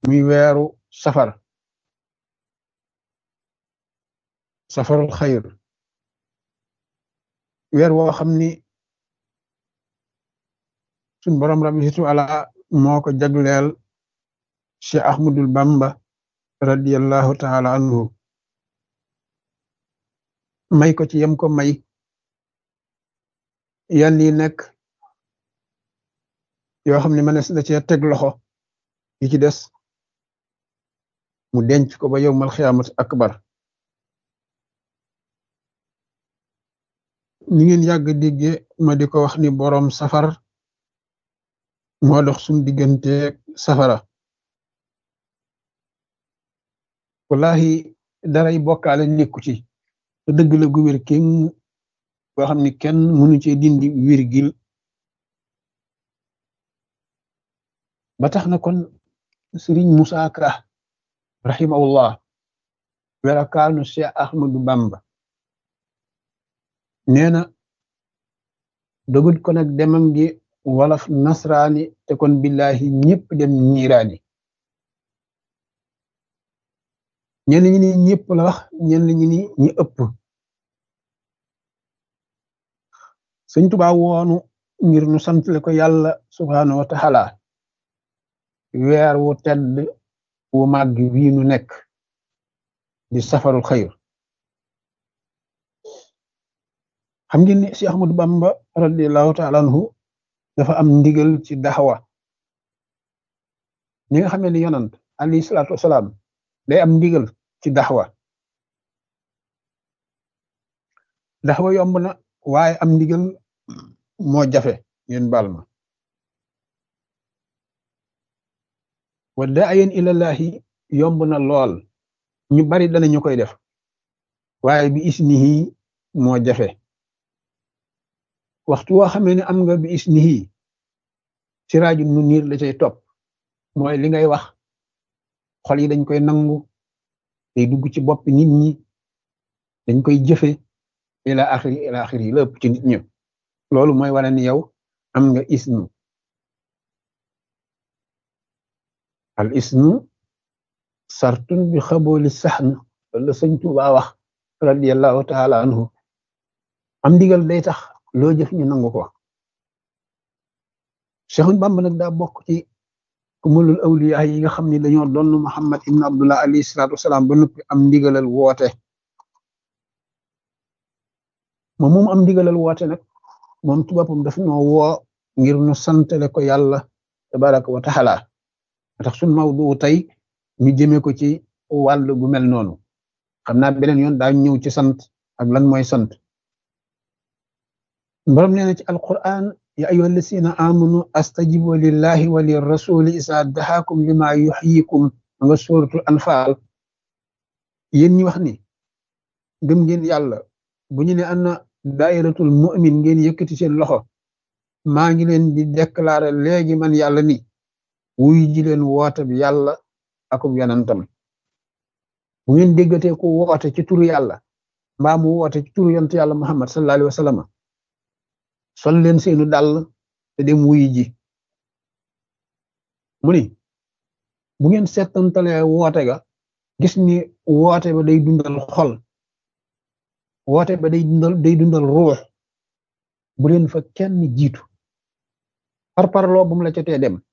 muy weeru safar safarul xayr weer woo xam ni suñ borom rabbi situ ala moo ko jagleel Cheikh Ahmadul Bamba radiyallahu taala anhu may ko ci yem ko may yan yi nekk yoo xam ne mënees na cee teg loxo yi ci des mu denc ko ba yowmal xiyaamat akbar ni ngeen yàgg digge ma di ko wax ni boroom safar moo dox suñ diggante safara wallahi daray bokkaale nekku ci te dëgg la gu wér kenn boo xam ni kenn mënu ci dindi wirgil ba tax na kon Sëriñ Musaa Ka rahimahullah werakaanu Cheikh Ahmadu Bamba nee na dogut ko nag demam gi wolof nasraani te kon billahi ñëpp dem ñiiraani ñenn ñi ni ñëpp la wax ñenn ñi ni ñi ëpp Sëñ Tuubaa woonu ngir nu santle ko yàlla subhaanahu wa taala weer wu tedd wu màgg wii nu nekk di safarul xayr xam ngeen ni si Ahmadu Bamba radiallahu taala anhu dafa am ndigal ci daxawa ñi nga xamee ni yonant alayhi salaatu wasalaam day am ndigal ci daxawa daxawa yomb na waaye am ndigal moo jafe ngeen baal ma wa daayen ilallahi yomb na lool ñu bari danañu koy def waaye bi isnihi moo jafe waxtu woo xamee ne am nga bi isnihi siraajun mu niir la cay topp mooy li ngay wax xol yi dañ koy nangu day dugg ci bopp nit ñi dañ koy jëfe ila axiri ila axiri lépp ci nit ñi loolu mooy wane ni yow am nga isnu al isnu sartun bi xabooli saxn wala sëñ Tuubaa wax radiallahu taala anhu am ndigal day tax loo jëf ñu nangu ko Seexul Bamba nag daa bokk ci kumulul awliya yi nga xam ne dañoo doon Muhammad ibn Abdullah alayhi salaatu wasalaam ba noppi am ndigalal woote moom moom am ndigalal woote nag moom ci boppam daf noo woo ngir nu santale ko yàlla tabaraka wa taala tax suñ mawdu tey ñu jëmee ko ci wàll gu mel noonu xam naa beneen yoon daa ñëw ci sant ak lan mooy sant borom nee na ci alquran ya ayyuha alladina amanu astajibu lillahi wa lirrasuli isa dahakum lima yuxyikum nga suratul anfal yéen ñi wax ni gëm ngeen yàlla bu ñu ne ana dairatul mu'min ngeen yëkkati seen loxo maa ngi leen di déclarer léegi man yàlla ni wuy ji leen woote bi yàlla akub yonantam bu ngeen déggatee ku woote ci turu yàlla mbaa mu woote ci turu yonent yàlla muhammad sallallahu alayhi wa sallam sol leen seenu dàll te dem wuy ji mu ni bu ngeen seetantalee woote ga gis ni woote ba day dundal xol woote ba day dundal day dundal ruux bu leen fa kenn jiitu par parloo bu mu la ca tee dem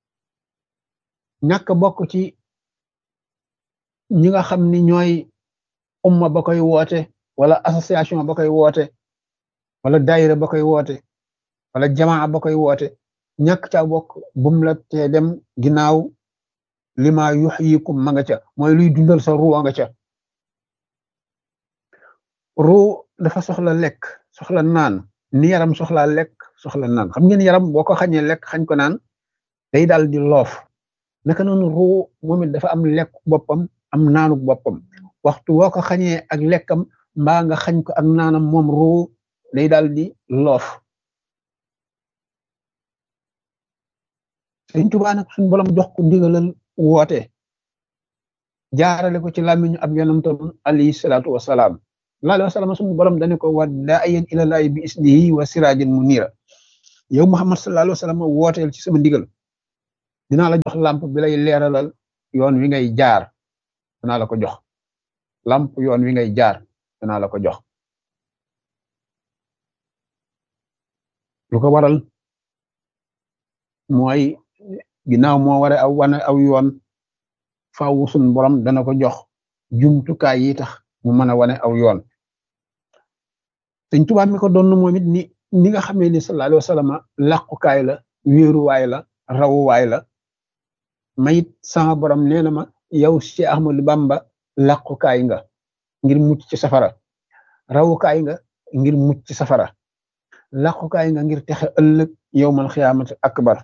ñàkk bokk ci ñi nga xam ni ñooy umma ba koy woote wala association ba koy woote wala daayira ba koy woote wala jamaa ba koy woote ñàkk ca bokk bum la tee dem ginnaaw lima yuxyikum ma nga ca mooy luy dundal sa ruu nga ca ruu dafa soxla lekk soxla naan ni yaram soxla lekk soxla naan xam ngeen yaram boo ko xañee lekk xañ ko naan day daal di loof naka noonu ruu moom it dafa am lekk boppam am naanuk boppam waxtu woo ko xañee ak lekkam mbaa nga xañ ko ak naanam moom ruu day daal di loof Sëriñ Tuubaa nag suñu borom jox ko ndigalal woote jaarale ko ci làmmiñu ab yonantam alayhi salaatu wasalaam sallallahu alayhi wa sallam suñu borom dane ko wa daa'iyan ilallaahi bi isnihi wa siraajin muniira yow Muhammad sallallahu alayhi wa sallam wooteel ci sama ndigal dinaa la jox làmp bi lay leeralal yoon wi ngay jaar danaa la ko jox lamp yoon wi ngay jaar danaa la ko jox lu ko waral mooy ginnaaw moo ware aw wane aw yoon faaw sun borom dana ko jox jumtukaay yi tax mu mën a wane aw yoon Sëñ Tuubaa mi ko doon moom it ni ni nga xamee ni sallallahu alayhi wa sallam làqukaay la wéeruwaay la rawuwaay la mayit sama borom nee na ma yow Cheikh Ahmadou Bamba làqukaay nga ngir mucc ci safara rawukaay nga ngir mucc ci safara làqukaay nga ngir texe ëllëg yowmal xiyaamati akbar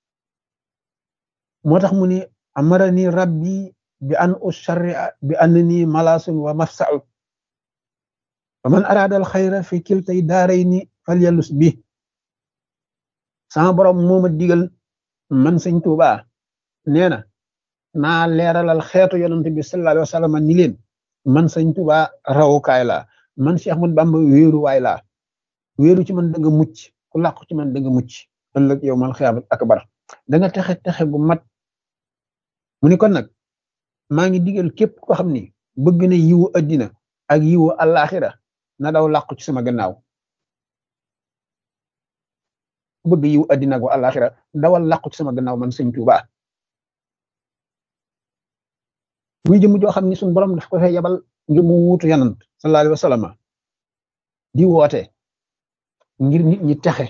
moo tax mu ni amarani rabbi bi an usharria bi annani malasun wa mafsa'u wa man arada al xayra fi kiltay daarayni falyalus bi sama borom moo ma digal man sëñ Tuuba nee na naa leeralal xeetu yonent bi sallallahu alayhi wa sallam ni leen man sëñ Tuuba rawukaay laa man Cheikh Ahmadou Bamba wéeruwaay laa wéeru ci man da nga mucc ku làqu ci man da nga mucc ëllëg yow mal xiyaamat akbar da nga texe texe gu mat mu ni kon nag maa ngi digal képp ko xam ni bëgg na yiwu addina ak yiwu àllaaxira na daw làqu ci sama gannaaw bëgg yiwu addina ak àllaaxira dawal làqu ci sama gannaaw man sëñ Tuuba muy jëm joo xam ni suñ borom daf ko fay yabal ngir mu wuutu yanant sallallahu alayhi wa sallam di woote ngir nit ñi texe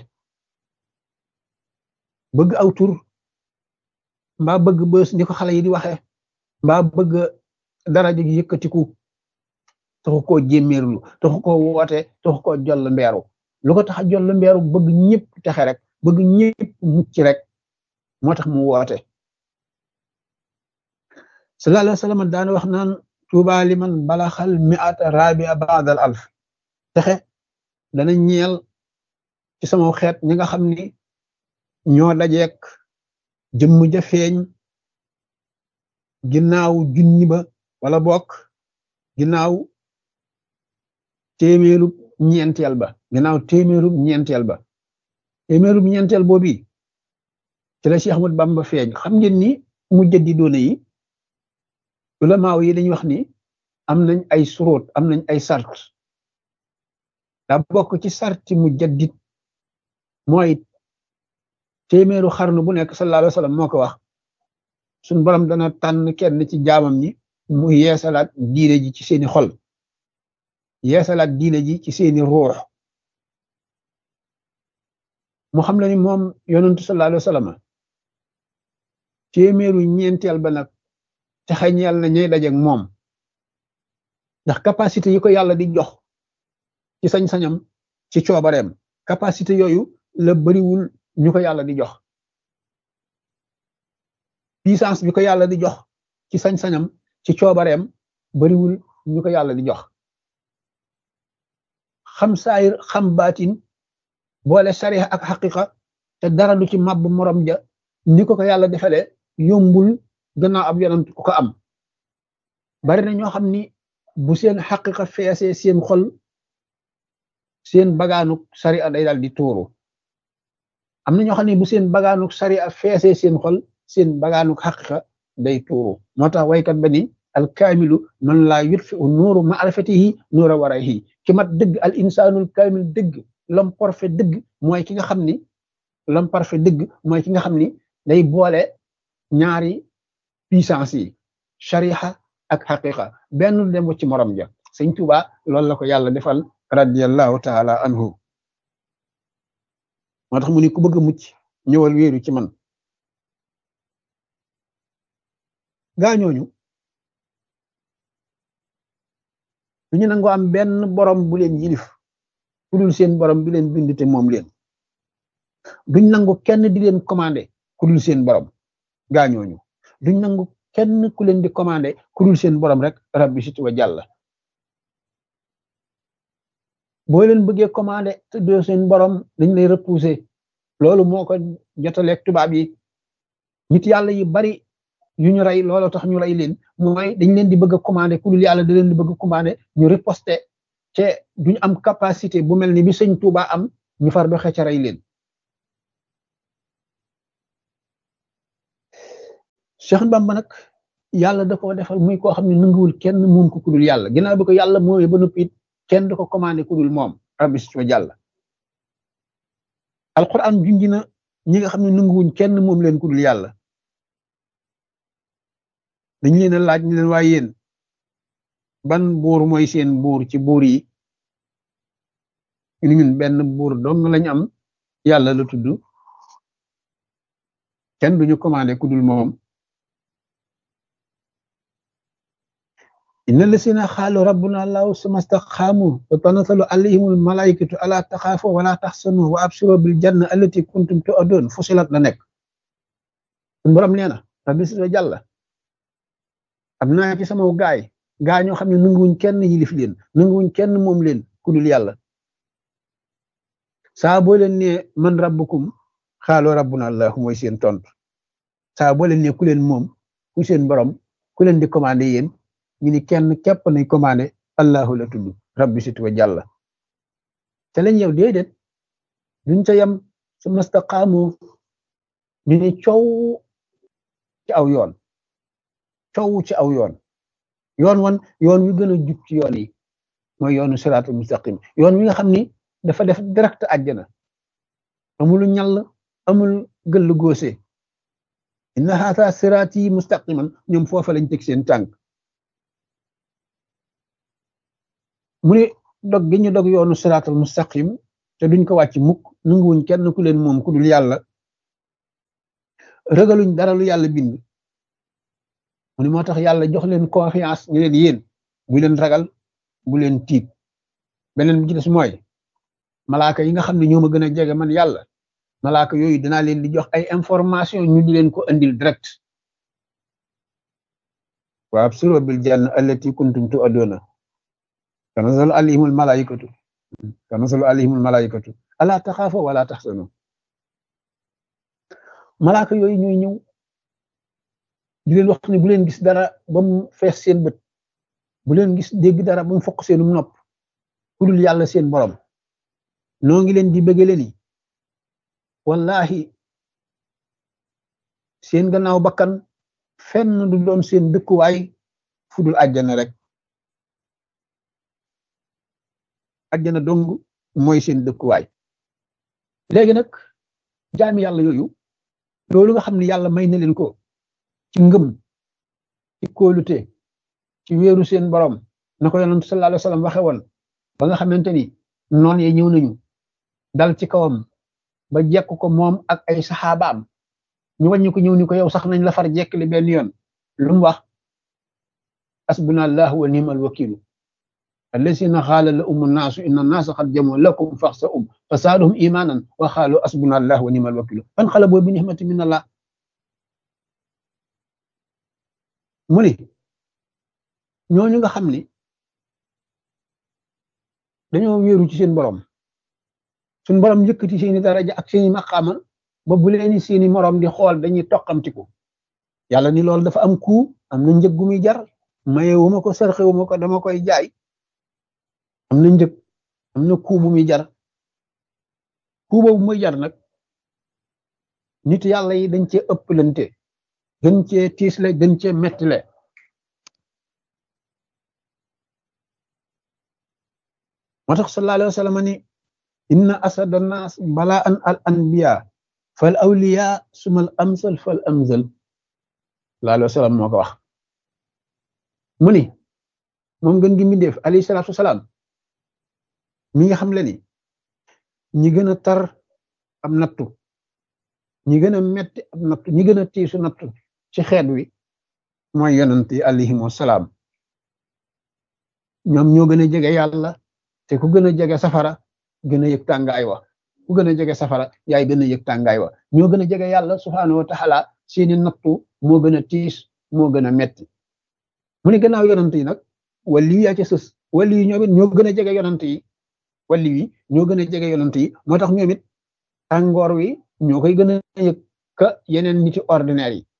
bëgg aw tur mbaa bëgg bës ni ko xale yi di waxe mbaa bëgg daraja gi yëkkatiku taxu koo jémméerlu taxu koo woote taxu koo joll mbeeru lu ko tax a joll mbeeru bëgg ñëpp texe rek bëgg ñëpp mucc rek moo tax mu woote sallallahu alayhi wa sallam daana wax naan tuuba liman balaxal mi'ata rabia ba'dal alf texe dana ñeel ci sama xeet ñi nga xam ni ñoo dajeek jëmm ja feeñ ginnaaw junni ba wala bokk ginnaaw téeméerub ñeenteel ba ginnaaw téeméerub ñeenteel ba téeméerub ñeenteel boobi ci la Cheikh Ahmadou Bamba feeñ xam ngeen ni mujjadi doona yi ulamaaw yi dañuy wax ni am nañ ay suróot am nañ ay sart daa bokk ci sarti mujaddid mooy téeméeru xarnu bu nekk sallallahu alayhi wa sallam moo ko wax suñ borom dana tànn kenn ci jaamam ñi mu yeesalaat diine ji ci seeni xol yeesalaat diine ji ci seeni ruux mu xam la ni moom yonentu sallallahu alayhi wa sallam téeméeru ñeenteel ba nag te xañeel na ñay dajeek moom ndax capacité yi ko yàlla di jox ci sañ-sañam ci coobareem capacité yooyu la bariwul ñu ko yàlla di jox puissance bi ko yàlla di jox ci sañ-sañam ci coobareem bariwul ñu ko yàlla di jox xam saayir xam baatin boole sariya ak xaqiqa te dara du ci màbb morom ja ni ko ko yàlla defale yombul gannaaw ab yonent ku ko am bari na ñoo xam ni bu seen xaqiqa feesee seen xol seen bagaanuk sariya day daal di tuuru am na ñoo xam ne bu seen bagaanuk sariya feesee seen xol seen bagaanuk xaqiqa day tuuru moo tax waykat ba ni al kaamilu man laa yutfi u nuuru maarifatihi nuura warahi ki mat dëgg al insaanul kaamil dëgg l'homme parfait dëgg mooy ki nga xam ni l'homme parfait dëgg mooy ki nga xam ni day boole ñaari puissance yi shariha ak xaqiqa benn dem ci morom ja sëñ Tuuba loolu la ko yàlla defal radiyallahu taala anhu moo tax mu ni ku bëgg a mucc ñëwal wéeru ci man gaañooñu duñu nango am benn borom bu leen yilif ku dul seen borom bi leen bind te moom leen duñ nangu kenn di leen commandé ku dul seen borom gaañooñu duñ nangu kenn ku leen di commandé ku dul seen borom rek rabbi situ wa jàlla boo leen bëggee commandé te doo seen borom dañ lay repousser loolu moo ko jotaleeg tubaab yi nit yàlla yi bari yu ñu rey loolu tax ñu rey leen mooy dañ leen di bëgg a commandé ku dul yàlla da leen di bëgg a commandé ñu riposte te duñu am capacité bu mel ni bi sëñ Tuuba am ñu far doxe ca rey leen Cheikh Bamba nag yàlla da koo defal muy koo xam ne nanguwul kenn moom ko kudul yàlla ginnaaw bi ko yàlla moomee ba noppi it kenn du ko commandé kudul moom rabbi wa jàlla alquran junji na ñi nga xam ne nanguwuñ kenn moom leen kudul yàlla dañ leen a laaj ñu leen waaye yéen ban buur mooy seen buur ci buur yi ñu ñun benn buur dong lañ am yàlla la tudd kenn duñu commandé kudul moom inna lasina xaalu rabbuna allahu suma staqaamu wa tanatalu alayhimul malaikatu ala taxaafu wala taxsanu wa absiro bil janna allati kuntum tu'adun fusilat la nekk suñu borom nee na rabbi si jàlla am naa ci sama gaay gaa ñoo xam ne nanguwuñ kenn yilif leen nanguwuñ kenn moom leen kudul yàlla saa boo leen ne man rabbukum xaaloo rabbuna allahu mooy seen tontu saa boo leen ne ku leen moom ku seen borom ku leen di commandé yéen ñu ni kenn képp nañ commandé allahu la tudd rabbi situ wa jàlla te lañ yow déedéet duñ ca yem su mastaqaamu ñu ni coow ci aw yoon coow ci aw yoon yoon wan yoon wi gën a jub ci yoon yi mooy yoonu siraatul mustaqim yoon wi nga xam ni dafa def direct àjjana amul ñall amul gëll góose inna haata siraati mustaqiman ñoom foofa lañ teg seen tànk mu ne dog gi ñu dog yoonu siraatal mustaqim te duñ ko wàcc mukk nanguwuñ kenn ku leen moom ku dul yàlla ragaluñ dara lu yàlla bind mu ne moo tax yàlla jox leen confiance ñu leen yéen bu leen ragal bu leen tiit beneen bi ci des mooy malaaka yi nga xam ne ñoo ma gën a jege man yàlla malaaka yooyu dinaa leen di jox ay information ñu di leen ko andil direct wa absiru bil janna allati kuntum tu'aduna tanazzalu alayhimul malaikatu tanazzalu alayhimul malaikatu ala taxaafu wala taxsanu malaaka yooyu ñooy ñëw di leen wax ne bu leen gis dara ba mu fees seen bët bu leen gis dégg dara ba mu fokk seenum nopp ku dul yàlla seen borom noo ngi leen di bëggale ni wallahi seen gannaaw bakkan fenn du doon seen dëkkuwaay fu dul àjjana rek àjjana dong mooy seen dëkkuwaay léegi nag jaami yàlla yooyu loolu nga xam ne yàlla may na leen ko ci ngëm ci kóolute ci wéeru seen borom na ko yonent sallallahu alayhi wasallam waxe woon ba nga xamante ni noon ye ñëw nañu dal ci kawam ba jekk ko moom ak ay saxaabaam ñu wàññi ko ñëw ni ko yow sax nañ la far jekkli benn yoon lu mu wax asbuna allah wa ni'mal wakilu allasina xaala la umu naasu inna naasa xad jamoo lakum faxsa um fa saaduhum imanan wa xaalu asbuna allah wa ni'mal wakilu fan xala boo bi nixmati min allah mu ni ñooñu nga xam ni dañoo wéeru ci seen borom suñ borom yëkkati seeni daraja ak seeni maqaama ba bu leeni seeni morom di xool dañuy toqamtiku yàlla ni loolu dafa am ku am na njëg gu muy jar maye wu ma ko sarxe wu ma ko dama koy jaay am na njëg am na ku bu muy jar ku boobu muy jar nag nit yàlla yi dañ cee ëpplante gën cee tiisle gën cee mettile moo tax sallallahu alayhi wa sallam ni inna asada nas bala an al anbiya fal awliya sumal amsal fal amsal sallallahu alayhi wa sallam moo ko wax mu ni moom gën gi mbindeef alayhi salatu wasalaam mi nga xam le ni ñi gën a tar am nattu ñi gën a metti am nattu ñi gën a tiisu nattu ci xeet wi mooy yonent yi alayhim wasalaam ñoom ñoo gën a jege yàlla te ku gën a jege safara gën a yëg tàngaay wa ku gën a jege safara yaay gën a yëg tàngaay wa ñoo gën a jege yàlla subhaanahu wa taala seeni nattu moo gën a tiis moo gën a metti mu ne gannaaw yonent yi nag wali yi yaa ca sës wali yi ñoom it ñoo gën a jege yonent yi wali yi ñoo gën a jege yonent yi moo tax ñoom it tàngoor wi ñoo koy gën a yëg ka yeneen niti ordinaire yi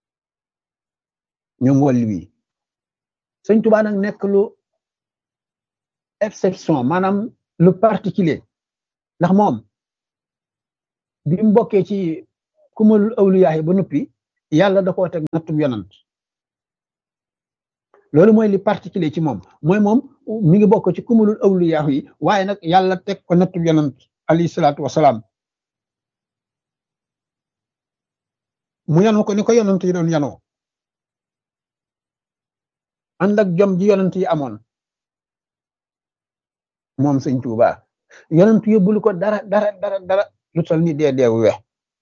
ñoom wali wi sëñ Tuubaa nag nekk lu exception maanaam lu particulier ndax moom bi mu bokkee ci kumalul awliyaahi ba noppi yàlla da koo teg nattub yonant loolu mooy li particulier ci moom mooy moom mi ngi bokk ci kumulul awliyaahu yi waaye nag yàlla teg ko nattu yonant alayhi salaatu wasalaam mu yanoo ko ni ko yonant yi doon yanoo ànd ak jom ji yonant yi amoon moom sëñ Tuuba yonant yóbbulu ko dara dara dara dara lu tol ni dee deewu we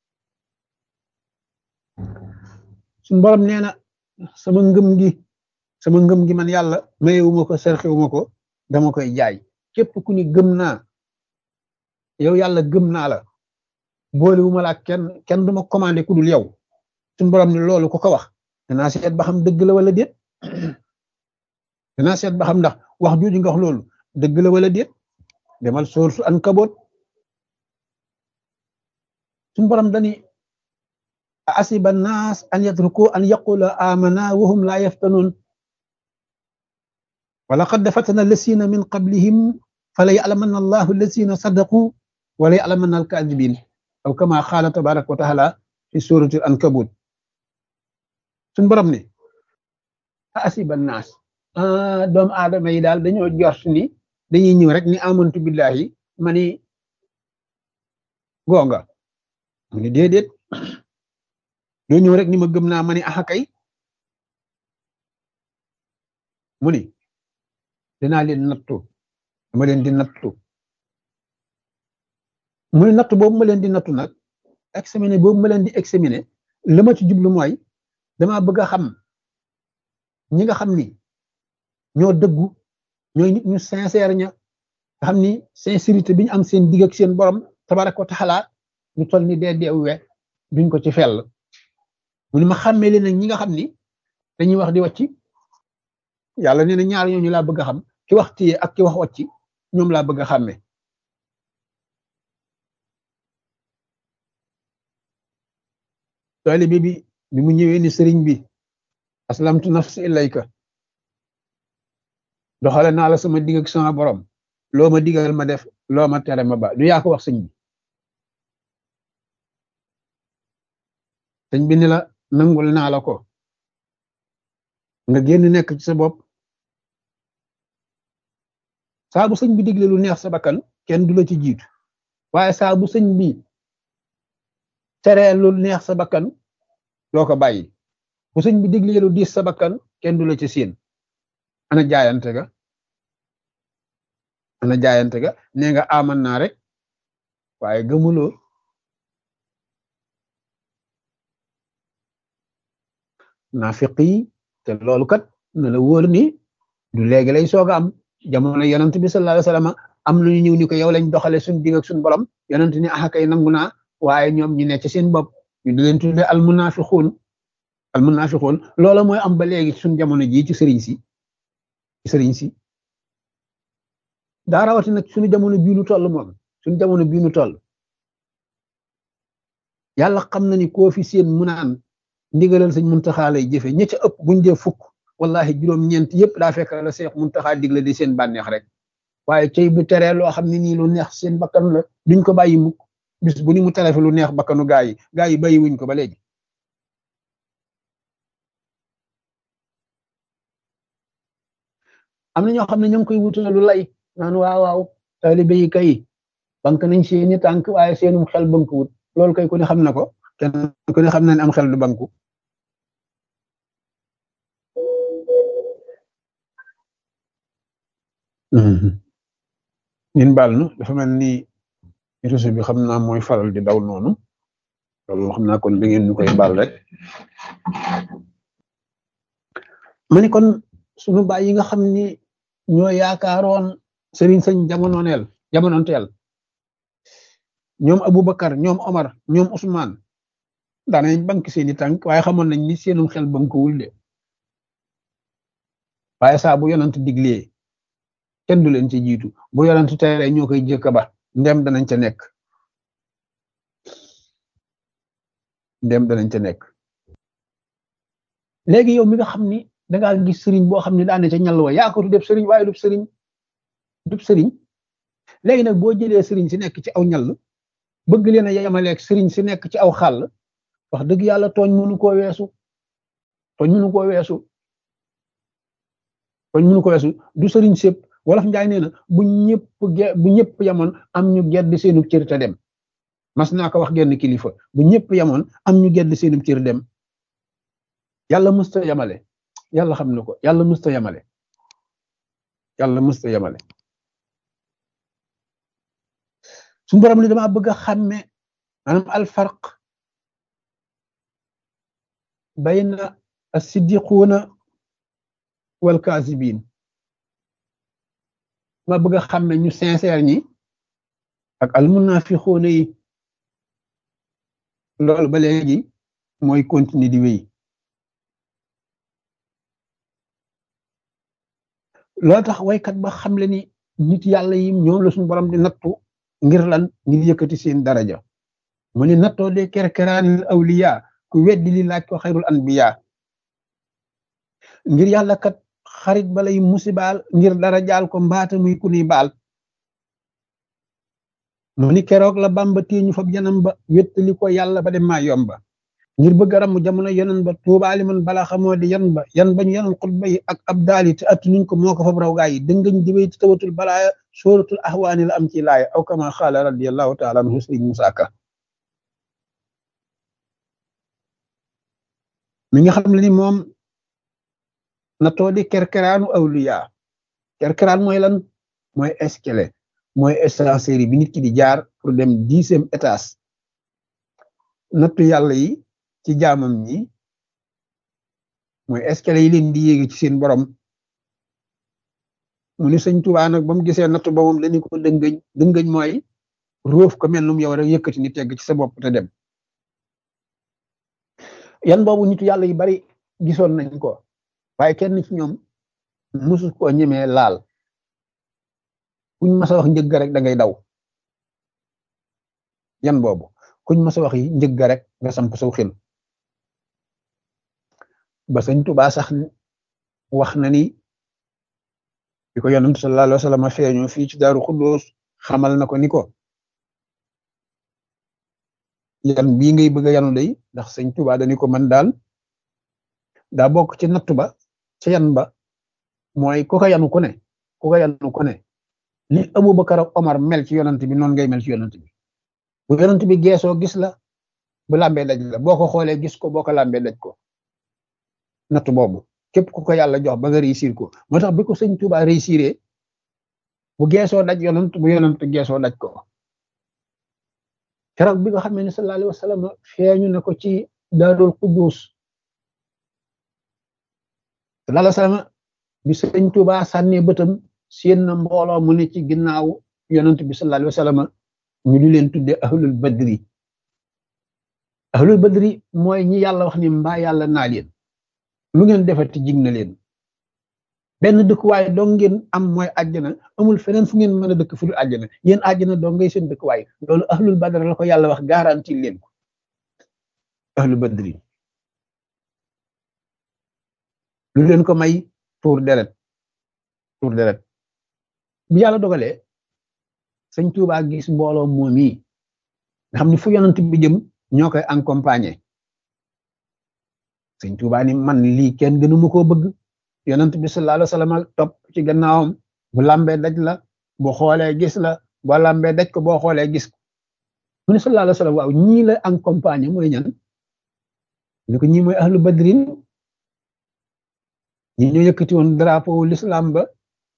suñ borom nee na sama ngëm gi sama ngëm gi man yàlla mayewuma ko serxewuma ko dama koy jaay képp ku ni gëm naa yow yàlla gëm naa la boolewuma la kenn kenn duma commandé ku dul yow suñ borom ni loolu ku ko wax danaa seet ba xam dëgg la wala déet danaa seet ba xam ndax wax jooju nga wax loolu dëgg la wala déet demal sourate Ankabut suñ borom dani asiba naas an yatruku an yaqula amana wahum la yaftanun ولقد فتن الذين من قبلهم فليعلمن الله الذين صدقوا وليعلمن الكاذبين أو كما قال تبارك وتعالى في سورة العنكبوت suñ borom ni asiba naas doomu aadama yi daal dañoo jort ni dañuy ñëw rek ni amantu billahi ma ni gonga mu ni déedéet doo ñëw rek ni ma gëm naa ma ni axa kay mu ni dinaa leen nattu dama leen di nattu mu ni nattu boobu ma leen di nattu nag examiner boobu ma leen di examiner la ma ci jublu mooy dama bëgg a xam ñi nga xam ni ñoo dëggu ñooy nit ñu sincère ña nga xam ni sincérité bi ñu am seen digg ak seen borom tabaraka wa taala ñu toll ni dee dee we duñ ko ci fell mu ni ma xàmmee leen nag ñi nga xam ni dañuy wax di wàcc yàlla nee na ñaar ñooñu laa bëgg a xam ki wax téye ak ki wax wàcc ñoom laa bëgg a xàmme taalibe bi bi mu ñëwee ni sëriñ bi aslamtu nafsi ilayka doxale naa la sama digg ak sama borom loo ma digal ma def loo ma tere ma ba du yaa ko wax sëñ bi sëñ bi ni la nangul naa la ko nga génn nekk ci sa bopp saa bu sëñ bi digle lu neex sa bakkan kenn du la ci jiitu waaye saa bu sëñ bi teree lu neex sa bakkan doo ko bàyyi bu sëñ bi digle lu diis sa bakkan kenn du la ci siin ana jaayante ga ana jaayante ga nee nga aman naa rek waaye gëmuloo naafiq yi te loolu kat na la wóor ni du léegi lay soog a am jamono yonent bi sallallahu alayhi wasallam am nañu ñëw ni ko yow lañ doxale suñ digg ak suñ borom yonent ni axa kay nangu naa waaye ñoom ñi nekk ci seen bopp ñu di leen tudde al munafiqun al munafiqun loola mooy am ba léegi suñ jamono jii ci sëriñ si ci sëriñ si daa rawati nag suñu jamono bii nu toll moom suñu jamono bii nu toll yàlla xam na ni koo fi seen mu naan ndigalal sëñ muntaxaa lay jëfe ña ca ëpp buñ dee fukk wallahi juróom-ñeent yëpp daa fekk la seex muntaxaa digle di seen bànneex rek waaye cey bu teree loo xam ne nii lu neex seen bakkan la duñ ko bàyyi mukk bis bu ni mu tere fi lu neex bakkanu gaa yi gaa yi bàyyi wuñ ko ba léegi am na ñoo xam ne ñoo ngi koy wutale lu lay naan waaw waaw taalibe yi kay bank nañ seeni tànk waaye seenum xel bank wut loolu kay ku ne xam na ko kenn ku ne xam na ne am xel du banku ñun baal nu dafa mel ni réseau bi xam naa mooy faral di daw noonu loolu xam naa kon da ngeen ñu koy baal rek ma ni kon sunu baay yi nga xam ni ñoo yaakaaroon sëriñ sëñ jamononeel jamononteel ñoom Aboubacar ñoom Omar ñoom Ousmane daanañ bank seeni tànk waaye xamoon nañ ni seenum xel bankuwul de waaye saa bu yonant diglee kenn du leen ci jiitu bu yonant tere ñoo koy jëkk ba ndem danañ ca nekk ndem danañ ca nekk léegi yow mi nga xam ni dangaa gis sëriñ boo xam ne daane ca ñal wa yaa ko def sëriñ waaye dub sëriñ dub sëriñ léegi nag boo jëlee sëriñ si nekk ci aw ñal bëgg leen a yemaleeg sëriñ si nekk ci aw xàll wax dëgg yàlla tooñ mënu koo weesu tooñ mënu koo weesu kon mënu ko weesu du sëriñ sépp wolof njaay nee na bu ñëpp ge bu ñëpp yamoon am ñu gedd seenu cër te dem mas naa ko wax genn kilifa bu ñëpp yamoon am ñu gedd seenu cër dem yàlla mësta yamale yàlla xam na ko yàlla mësta yamale yàlla mësta yamale suñu borom ni dama bëgg a xàmme maanaam alfarq bayna as-siddiquuna wal kaasibiin ma bëgg a xàmme ñu sincère ñi ak almunafiquuna yi loolu ba léegi mooy continue di wéy loolu tax waykat ba xamle ni nit yàlla yi ñoom la suñu borom di nattu ngir lan ngir yëkkati seen daraja mu ni nattoo de kerkeraanil awliya ku weddi li laaj ko xayrul anbiya ngir yàlla kat xarit balay musibaal ngir dara jaal ko mbaata muy ku nuy baal mu ni keroog la bamba téeñu fab yanam ba wettali ko yàlla ba dem maa yomba ngir bëgg a ramu jamono yonan ba tuubaali man bala xamoo di yan ba yan bañ yanoon xutba yi ak ab daali te attu nuñ ko moo ko fab raw gaa yi dëngañ diwéy te tawatul balaaya sóoratul ahwaani la am ci laaya aw kama xaala radiallahu taala anhu sëriñ Musaa Ka mi nga xam ne ni moom na too di kerkeraanu awliya kerkeraan mooy lan mooy escalier mooy ascenseur bi nit ki di jaar pour dem dixième étage nattu yàlla yi ci jaamam ñi mooy escalier yi leen di yéege ci seen borom mu ni sëñ Tuubaa nag ba mu gisee nattu ba moom dañu ko dëngëñ dëngëñ mooy róof ko mel num yow rek yëkkati ni tegg ci sa bopp te dem yan boobu nitu yàlla yu bari gisoon nañ ko waaye kenn ci ñoom musu koo ñemee laal kuñ mas a wax njëgg rek da ngay daw yan boobu kuñ mas a wax yi njëgg rek nga samp saw xel ba sëñ Tuubaa sax wax na ni bi ko yonent sallallahu alayhi wa sallam feeñu fii ci Daaru Xuddoos xamal na ko ni ko yan bii ngay bëgg a yanu day ndax sëñ Tuubaa dañu ko man daal daa bokk ci nattu ba ca yan ba mooy ku ko yanu ku ne ku ko yanu ku ne li Abubakar ak Omar mel ci yonent bi noonu ngay mel ci yonent bi bu yonent bi geesoo gis la bu làmbee daj la boo ko xoolee gis ko boo ko làmbee daj ko nattu boobu képp ku ko yàlla jox ba nga réussir ko moo tax bi ko sëñ Tuubaa réussiré bu geesoo daj yonent bu yonent geesoo daj ko keroog bi nga xam ne sallallahu alayhi wa sallam feeñu na ko ci Daarul Quddus sallallahu alayhi wa sallam bi sëñ Tuubaa sànnee bëtam seen na mbooloo mu ne ci ginnaaw yonent bi sallallahu alayhi wa sallam ñu di leen tudde ahlul badri ahlul badri mooy ñi yàlla wax ni mbaa yàlla naa leen lu ngeen defati jig na leen benn dëkkuwaay dong ngeen am mooy àjjana amul feneen fu ngeen mën a dëkk fu dul àjjana yéen àjjana dong ngay seen dëkkuwaay loolu ahlul badr la ko yàlla wax garanti leen ko ahlul badri lu leen ko may tuur deret tuur deret bi yàlla dogalee sëñ Tuubaa gis mbooloo moom yi nga xam ne fu yonent bi jëm ñoo koy accompagner sëñ Tuubaa ni man lii kenn gënu ma koo bëgg yonent bi sallallahu alayhi wa sallam topp ci gannaawam bu lambee daj la bu xoolee gis la boo lambee daj ko boo xoolee gis ko mu ne sallallahu alayhi wa sallam waaw ñii la accompagner mooy ñan ni ko ñii mooy ahlu badrin ñi ñoo yëkkati woon drapeau l'islam ba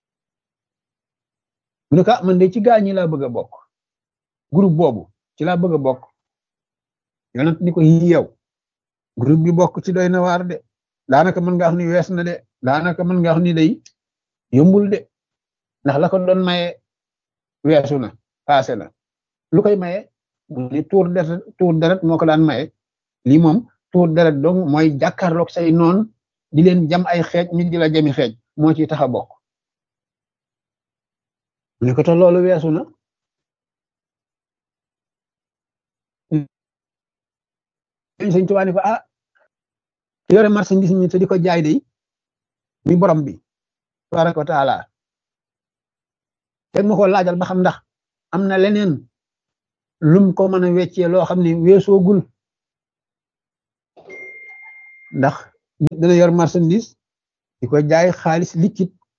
mu ne ko man de ci gaa ñi laa bëgg a bokk groupe boobu ci laa bëgg a bokk yonent ni ko yi yow groupe bi bokk ci doy na waar de daanaka mën nga wax ni wees na de daanaka mën nga wax ni day yombul de ndax la ko doon maye weesu na passé na lu koy maye mu ni tuur deret tuur deret moo ko daan maye lii moom tuur deret donc mooy jàkkaarloog say noon di leen jam ay xeej ñu di la jami xeej moo ciy tax a bokk mu ne ko te loolu weesu na sëñ Tuubaa ni ko ah yore marchandise mi te di ko jaay de mi borom bi tabaraka wa taala teg ma ko laajal ba xam ndax am na leneen lum ko mën a weccee loo xam ne weesoogul ndax dana yor marchandise di ko jaay xaalis liquide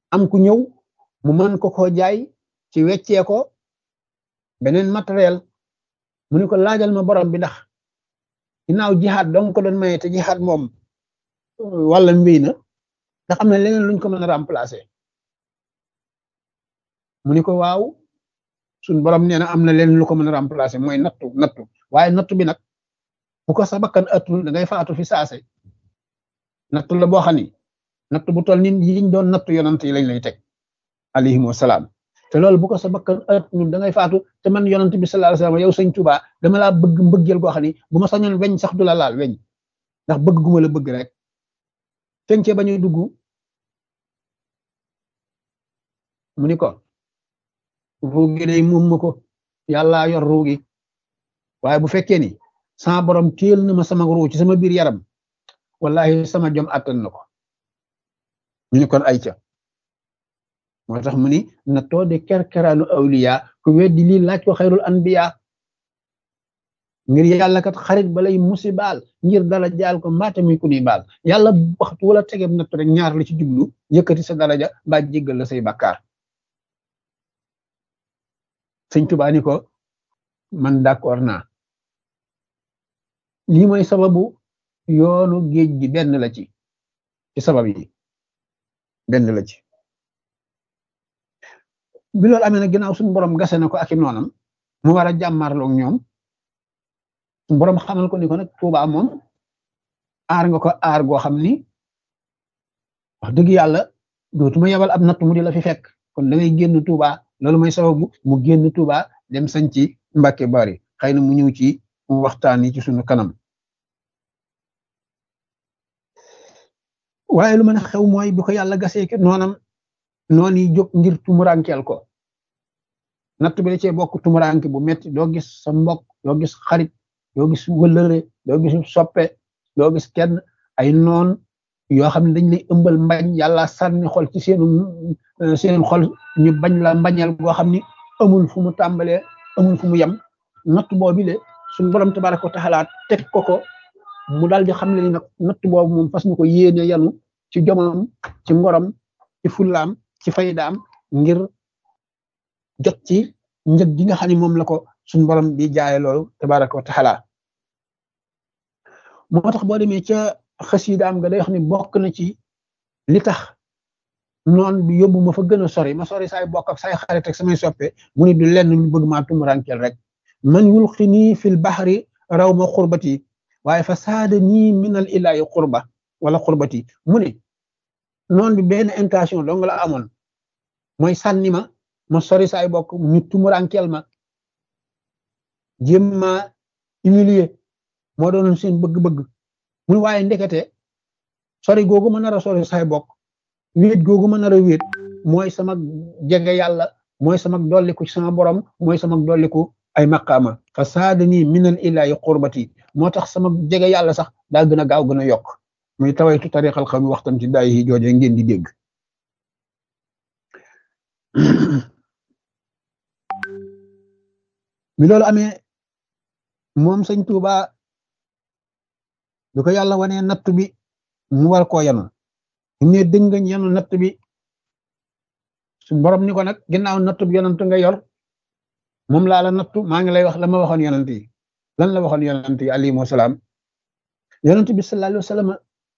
am ku ñëw mu mën ko koo jaay ci weccee ko beneen matériel mu ne ko laajal ma borom bi ndax ginnaaw jihaad dong ko doon maye te jihaad moom wala mbéy na ndax am na leneen luñ ko mën a remplacer mu ni ko waaw suñ borom nee na am na leneen lu ko mën a remplacer mooy nattu nattu waaye nattu bi nag bu ko sa bakkan atul da ngay faatu fi saase nattu la boo xam ni nattu bu toll ni yiñ doon nattu yonant yi lañ lay teg alayhim wasalaam te loolu bu ko sa bakkan atul da ngay faatu te man yonant bi sallallahu alayhi wasallam yow sëñ Tuubaa dama laa bëgg mbëggeel goo xam ni bu ma sañoon weñ sax du la laal weñ ndax bëgg gu ma la bëgg rek tencee ba ñuy dugg mu ni ko ruugi day moom ma ko yàllaa yor ruugi waaye bu fekkee ni sama borom téel na ma sama ruu ci sama biir yaram wallahi sama jom attan na ko ñu ni kon ay ca moo tax mu ni na too de kerkeraanu awliya ku weddi lii laaj ko xayrul anbiya ngir yàlla kat xarit balay musibaal ngir dala jaal ko mbaate muy ku ni baal yàlla waxtu wala tegeb nattu rek ñaar la ci jublu yëkkati sa daraja ba jéggal la say bakkaar sëñ Tuubaa ni ko man d'accord naa lii mooy sababu yoonu géej gi benn la ci ci sabab yi benn la ci bi loolu amee na ginnaaw suñu borom gase na ko ak i noonam mu war a jàmmarloog ñoom suñu borom xamal ko ni ko nag Tuubaa moom aar nga ko aar goo xam ni wax dëgg yàlla dootuma yebal ab natt mu di la fi fekk kon da ngay génn Tuubaa loolu mooy sababu mu génn Tuubaa dem sañ ci Mbàkke Bari xëy na mu ñëw ci waxtaan yi ci sunu kanam waaye lu mën a xew mooy bi ko yàlla gasee ki noonam noon yi jóg ngir tumurankeel ko natt bi da cee bokk tumuranke bu metti doo gis sa mbokk doo gis xarit doo gis wëllëre doo gis soppe doo gis kenn ay noon yoo xam ne dañ lay ëmbal mbañ yàlla sànni xol ci seenu seen xol ñu bañ la mbañeel goo xam ni amul fu mu tàmbalee amul fu mu yem natt boobu le suñu borom tabaraka wa taala teg ko ko mu daal di xam ne ni nag natt boobu moom fas ñu ko yéene yanu ci jomam ci ngorom ci fullaam ci faydaam ngir jot ci njëg gi nga xam ne moom la ko suñu borom di jaaye loolu tabaraka wa taala moo tax boo demee ca xasidaam nga day wax ni bokk na ci li tax noon bi yóbbu ma fa gën a sori ma sori saay bokk ak saay xarit ak samay soppe mu ni du lenn lu bëgg maa tumurankeel rek man yulqini fil bahri raw ma xurbati waaye fa saada nii minal ilaahi xurba wala xurbati mu ne noon bi benn intention dong la amoon mooy sànni ma ma sori saay bokk ñu tumurankeel ma jéem ma humilier moo doonoon seen bëgg-bëgg mun waaye ndekete sori googu ma nar a sori saay bokk wéet googu ma nar a wéet mooy sama jege yàlla mooy sama dolliku ci sama borom mooy sama dolliku ay maqaama fa saadani minal ilaahi qurbati moo tax sama jege yàlla sax daa gën a gaaw gën a yokk muy tawaytu tariqal xam waxtam ci daay yi jooje ngeen di dégg bi loolu amee moom sëñ Tuuba du ko yàlla wanee natt bi mu war koo yanu ne dëngañ yanu natt bi su borom ni ko nag ginnaaw natt bi yonant nga yor moom laa la nattu maa ngi lay wax la ma waxoon yonant yi lan la waxoon yonant yi alayhimu salaam yonant bi sallallahu alayhi wa sallam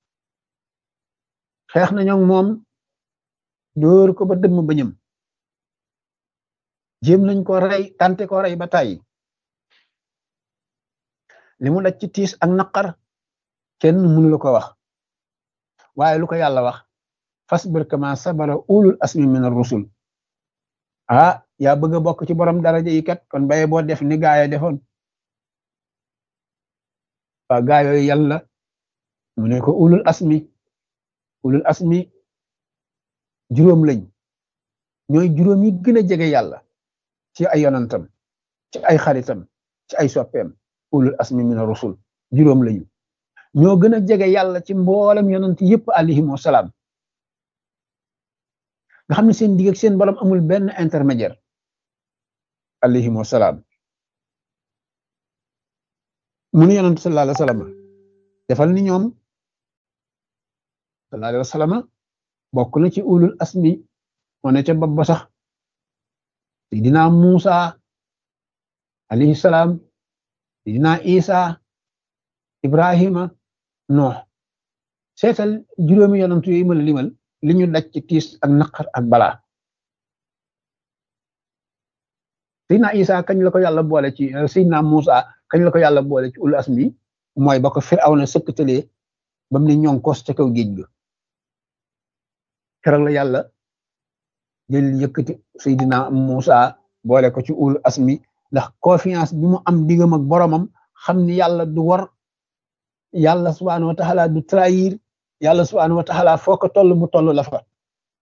xeex na ñoom moom dóor ko ba dëmm bañam jéem nañ ko rey tante ko rey ba tàyyi li mu daj ci tiis ak naqar kenn mënu la ko wax waaye lu ko yàlla wax fasbir kama sabara ulul asmi min ar-rusul ah yaa bëgg a bokk ci borom daraja yi kat kon baye boo def ni gaaya defoon waa gaa yooyu yàlla mu ne ko ulul asmi ulul asmi juróom lañ ñooy juróom yi gën a jege yàlla ci ay yonantam ci ay xaritam ci ay soppeem ulul asmi min ar-rusul juróom lañu ñoo gën a jege yàlla ci mboolem yonant yëpp alayhimu salaam nga xam ne seen digg ak seen borom amul benn intermédiaire alayhimu salaam mu ne yonant sallallahu alayhi wa sallam defal ni ñoom sallallahu alayhi wa sallam bokk na ci ulul asmi moo ne ca bopp ba sax Seydina Muusa alayhi salaam Seydina Isa Ibrahima Nuux seetal juróomi yonantu yooyu ma la limal li ñu daj ci tiis ak naqar ak balaa Seydina Isa kañ la ko yàlla boole ci Seydina Muusa kañ la ko yàlla boole ci ul asmi mooy ba ko Firawna sëkkatalee ba mu ne ñoŋ kos ca kaw géej ga keroog la yàlla jël yëkkati Seydina Muusa boole ko ci ul asmi ndax confiance bi mu am diggam ak boromam xam ni yàlla du war yàlla subhaanahu wa taala du trahir yàlla subhaanahu wa taala foo ko toll mu toll la fa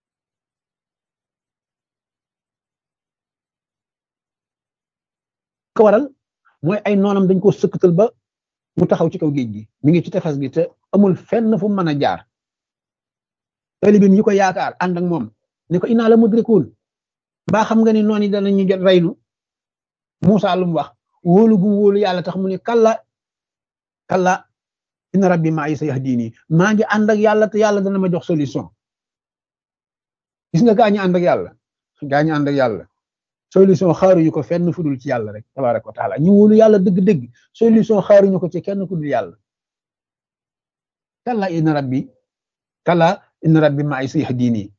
ko waral mooy ay noonam dañ ko sëkkatal ba mu taxaw ci kaw géej gi mi ngi ci tefes gi te amul fenn fu mu mën a jaar talibim yi ko yaakaar ànd ak moom ni ko inaa la mudrikuun baa xam nga ni noon yi danañu jot reynu Muusa lu mu wax wóolu gu wóolu yàlla tax mu ne kalla kalla inna rabbi maa yi sa yahdini maa ngi ànd ak yàlla te yàlla dana ma jox solution gis nga gaa ñi ànd ak yàlla gaa ñi ànd ak yàlla solution xaaruñu ko fenn fu dul ci yàlla rek tabaraka wa taala ñu wóolu yàlla dëgg-dëgg solution xaaruñu ko ci kenn ku dul yàlla kalla inna rabbi kalla inna rabbi maa yi sa yahdini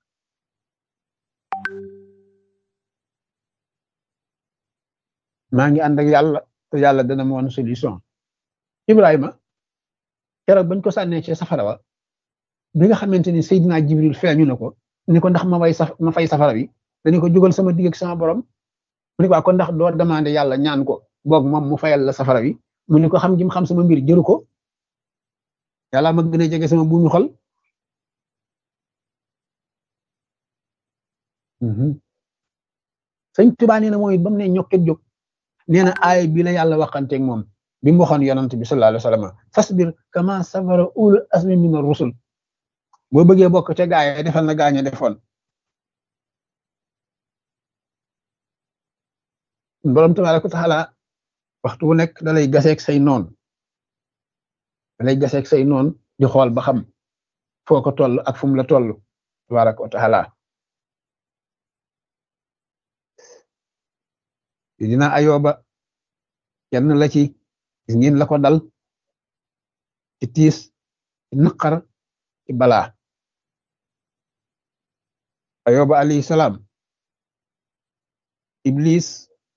maa ngi ànd ak yàlla te yàlla dana ma woon solution Ibrahima keroog bañ ko sànnee ci safara wa bi nga xamante ni Seydina Jibril feeñu na ko ni ko ndax ma way saf ma fay safara bi dañu ko jugal sama digg ak sama borom mu ni ko kon ndax doo demandé yàlla ñaan ko boog moom mu fayal la safara bi mu ni ko xam jim xam sama mbir jëru ko yàlla ma gën a jege sama buumi xol sëñ Tuubaa nee na mooy ba mu ne ñokket jóg nee na aay bi la yàlla waxanteeg moom bi mu waxoon yonant bi sallallahu alayhi wa sallam fasbir kama sabara ulul azmi min ar-rusul boo bëggee bokk te gaaye defal na gaañe defoon borom tabaaraka wa taala waxtu wu nekk da lay gaseeg say noon da lay gaseeg say noon di xool ba xam foo ko toll ak fu mu la toll tabaaraka wa taala dina ayoba kenn la ci gis ngeen la ko dal ci tiis ci naqar ci balaa ayoba alayhi salaam iblis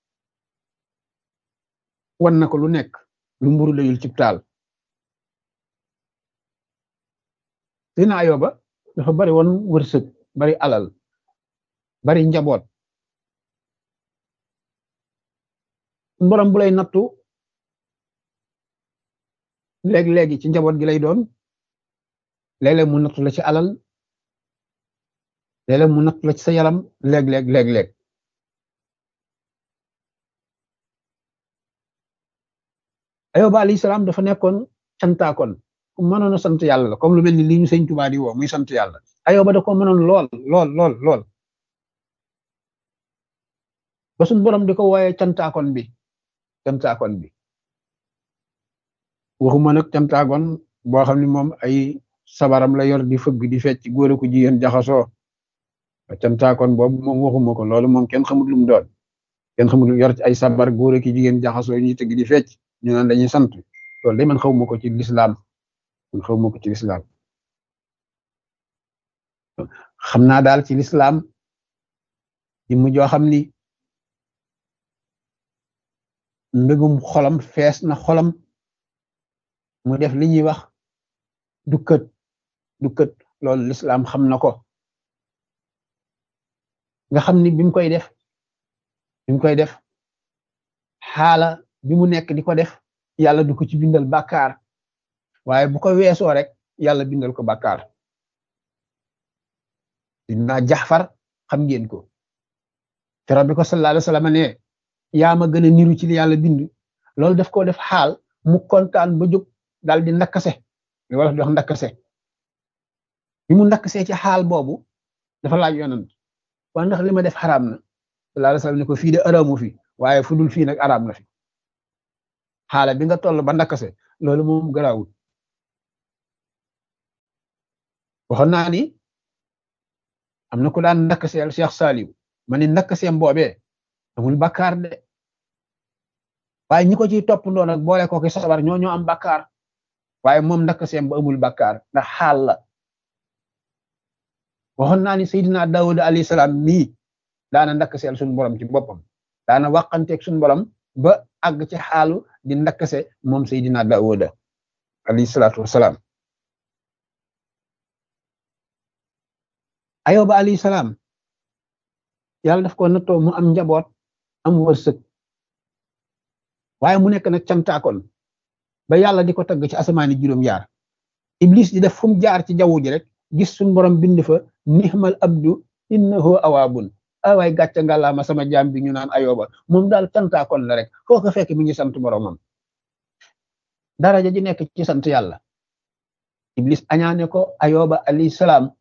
wan na ko lu nekk lu mburu layul ci taal dina ayoba dafa bari woon wërsëg bari alal bari njaboot borom bu lay nattu léeg-léegi ci njaboot gi lay doon léeg-léeg mu nattu la ci alal léeg-léeg mu nattu la ci sa yaram léeg-léeg léeg-léeg ayoba alayhi salaam dafa nekkoon cantaakoon ku mënoon a sant yàlla la comme lu mel ni lii ñu sëñ Tuubaa di woo muy sant yàlla ayoba da ko mënoon lool lool lool lool ba suñ borom di ko wooyee cantaakoon bi cantaakoon bi waxuma nag cantaakoon boo xam ne moom ay sabaram la yor di fëgg di fecc góor ko jigéen jaxasoo cantaakoon boobu moom waxuma ko loolu moom kenn xamut lu mu doon kenn xamut yor ci ay sabar góor ki jigéen jaxasoo ñuy tëgg di fecc ñu naan dañuy sant loolu de man xawma ko ci lislaam man xawma ko ci lislaam xam naa daal ci lislaam di mu joo xam ni mbégum xolam fees na xolam mu def li ñuy wax dukkat dukkat loolu lislaam xam na ko nga xam ni bi mu koy def bi mu koy def xaala bi mu nekk di ko def yàlla du ko ci bindal bàkkaar waaye bu ko weesoo rek yàlla bindal ko bàkkaar dinaa jaxfar xam ngeen ko keroog bi ko sallallahu alayhi wa sallam ne yaa ma gën a niru ci li yàlla bind loolu daf ko def xaal mu kontaan ba jóg daal di ndakkase li wala di wax ndakkase bi mu ndakkasee ci xaal boobu dafa laaj yonant waa ndax li ma def xaraam na sallallahu alayhi wa sallam ne ko fii de araamu fi waaye fu dul fii nag araam na fi xaala bi nga toll ba ndakkase loolu moom garaawul waxoon naa ni am na ku daan ndakkaseel Cheikh Saliou ma ni ndakkaseem boobee amul bakkaar de waaye ñi ko ciy toppandoo nag boole ko ki sabar ñoo ñoo am bakkaar waaye moom ndakkaseem ba amul bakkaar ndax xaal la waxoon naa ni Seydina Daawuda alayhi salaam mii daana ndakkaseel suñu borom ci boppam daana wàqanteeg suñu borom ba àgg ci xaalu di ndakkase moom Seydina Daawuda alayhi salaatu wasalaam ayoba alayhi salaam yàlla daf ko nattoo mu am njaboot am wërsëg waaye mu nekk nag cantaakoon ba yàlla di ko tagg ci asamaani juróom-yaar iblis di def fu mu jaar ci jaww ji rek gis suñ borom bind fa nihmal abdu innahu awaabun awaay gàcce ngàllaama sama jaam bi ñu naan ayoba moom daal cantaakoon la rek foo ko fekk mi ngi sant boromam daraja ji nekk ci sant yàlla iblis añaane ko ayoba alayhi salaam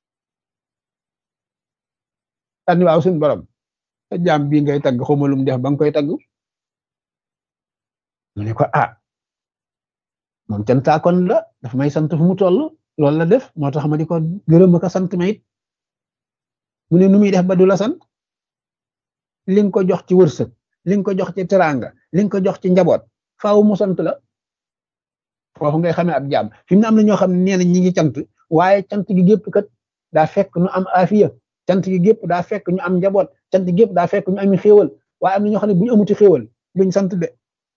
tànni waaw suñ borom sa jaam bii ngay tagg xamalum def ba nga koy tagg mu ne ko ah moom cantaakoon la daf may sant fu mu toll loolu la def moo tax ma di ko gërëm ko sant ma it mu ne nu muy def ba du la sant li nga ko jox ci wërsëg li nga ko jox ci teraanga li nga ko jox ci njaboot faaw mu sant la foofu ngay xamee ab jaam fi mu ne am na ñoo xam ne nee na ñi ngi cant waaye cant gi gépp kat daa fekk nu am afiya cant gi gépp daa fekk ñu am njaboot cant gi gépp daa fekk ñu ami xéewal waaye am na ñoo xam ne bu ñu amuti xéewal duñ sant de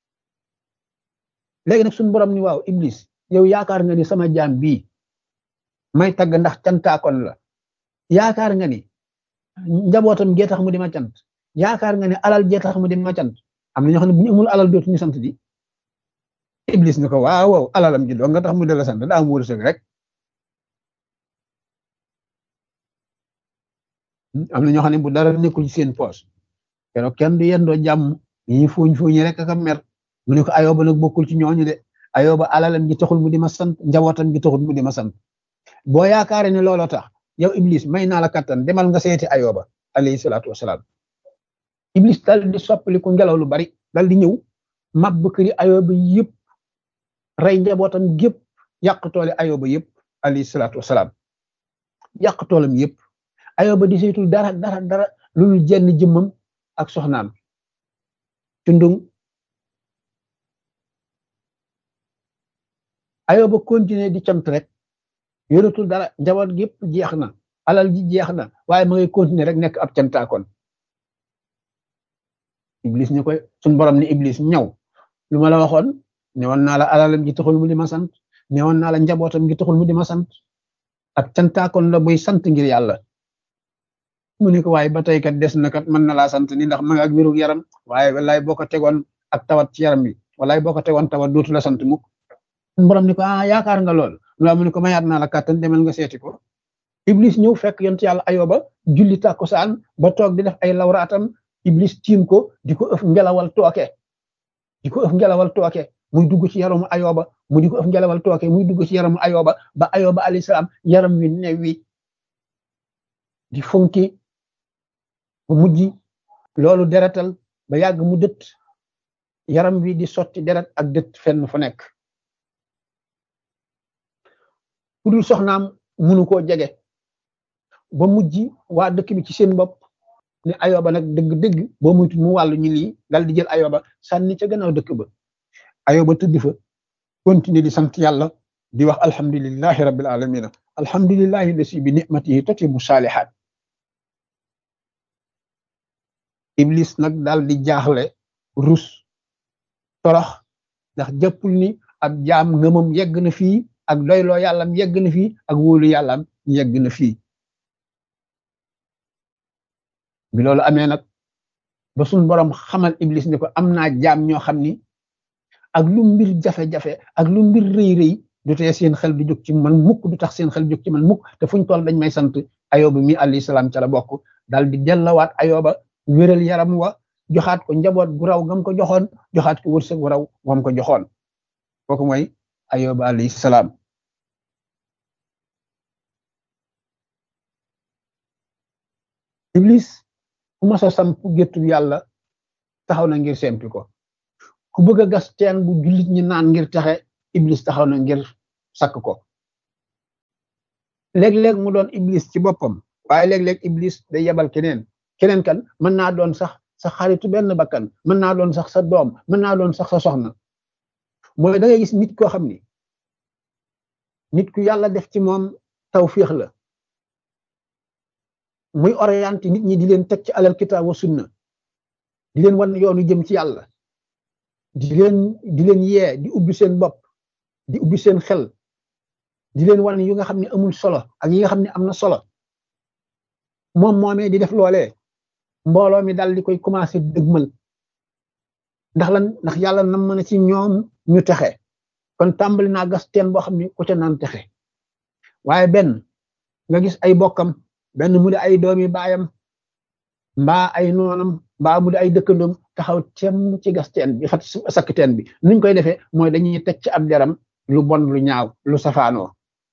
léegi nag suñu borom ni waaw iblis yow yaakaar nga ni sama jaam bii may tagg ndax cantaakoon la yaakaar nga ni njabootam gee tax mu di ma cant yaakaar nga ni alal gee tax mu di ma cant am na ñoo xam ne bu ñu amul alal dootuñu sant di iblis ni ko waaw waaw alalam ji doo nga tax mu di la sant daa am wërsëg rek am na ñoo xam ne bu dara nekkul ci seen poos keroog kenn du yendoo jàmm ñi fuuñ fuuñi rek ak mer mu ne ko ayoba nag bokkul ci ñooñu de ayoba alalam gi taxul mu di ma sant njabootam gi taxul mu di ma sant boo yaakaare ne looloo tax yow iblis may naa la kattan demal nga seeti ayoba alayhi salaatu wasalaam iblis dal di soppaliku ngelaw lu bari dal di ñëw màbb këri ayoba yëpp rey njabootam gépp yàq toole ayoba yëpp alayhi salaatu wasalaam yàq toolam yëpp ayoba di saytul dara dara dara lu jenn jëmmam ak soxnaam cundung ayoba continuer di cant rek yoratul dara njaboot gépp jeex na alal ji jeex na waaye ma ngay continuer rek nekk ab cantaakoon iblis ñu koy suñ borom ni iblis ñaw lu ma la waxoon newoon naa la alalam ji taxul mu di ma sant newoon naa la njabootam gi taxul mu di ma sant ab cantaakoon la buy sant ngir yàlla mu ne ko waaye ba tey kat des na kat mën na laa sant ni ndax ma nga ak wérug yaram waaye wallaay boo ko tegoon ak tawat ci yaram bi wallaay boo ko tegoon tawat dootu la sant mukk borom ni ko ah yaakaar nga lool loolu mu ne ko mayaat naa la kàttan demal nga seeti ko iblis ñëw fekk yont yàlla ayoba julli tàkkusaan ba toog di def ay lawraatam iblis tiim ko di ko ëf ngelawal tooke di ko ëf ngelawal tooke muy dugg ci yaramu ayoba mu di ko ëf ngelawal tooke muy dugg ci yaramu ayoba ba ayoba alayhi salaam yaram wi new wi di funki bu mujj loolu deretal ba yàgg mu dët yaram wi di sotti deret ak dët fenn fu nekk ku dul soxnaam munu koo jege ba mujj waa dëkk bi ci seen bopp ne ayoba nag dëgg-dëgg boo muytu mu wàllu ñu lii dal di jël ayoba sànni ca gannaaw dëkk ba ayoba tëdd fa continuer di sant yàlla di wax alhamdulillahi rabbil alamina alhamdulillahi lasi bi nicmatihi tatimu saalihaat iblis nag daal di jaaxle rus torox ndax jàppul ni ab jaam ngëmam yegg na fii ak doyloo yàllam yegg na fii ak wóolu yàllam yegg na fii bi loolu amee nag ba suñ borom xamal iblis ne ko am naa jaam ñoo xam ni ak lu mbir jafe-jafe ak lu mbir rëy rëy du tee seen xel du jóg ci man mukk du tax seen xel jóg ci man mukk te fuñ toll dañ may sant ayoba mi alayhi salaam ca la bokk daal di dellawaat ayoba wéral yaram wa joxaat ko njaboot gu raw gam ko joxoon joxaat ko wërsëg gu raw gam ko joxoon kooku mooy ayoba alayhi salaam iblis ku mas a samp géttu yàlla taxaw na ngir sempi ko ku bëgg a gas teen bu jullit ñi naan ngir taxe iblis taxaw na ngir sakk ko léeg-léeg mu doon iblis ci boppam waaye léeg-léeg iblis day yebal keneen keneen kan mën naa doon sax sa xaritu benn bakkan mën naa doon sax sa doom mën naa doon sax sa soxna mooy da ngay gis nit koo xam ni nit ku yàlla def ci moom tawfiix la muy orienté nit ñi di leen teg ci alal kitaab wa sunna di leen wan yoonu jëm ci yàlla di leen di leen yee di ubbi seen bopp di ubbi seen xel di leen wan yu nga xam ne amul solo ak yi nga xam ne am na solo moom moomee di def loolee mbooloo mi dal di koy commencé dëgmal ndax lan ndax yàlla nam mën a ci ñoom ñu texe kon tàmbali naa gas teen boo xam ne ku ca naan texe waaye benn nga gis ay bokkam benn mu di ay doomi baayam mbaa ay noonam mbaa mu di ay dëkkandoom taxaw tem ci gas teen bi fat sakk teen bi nuñ koy defee mooy dañuy teg ci ab deram lu bon lu ñaaw lu safaanoo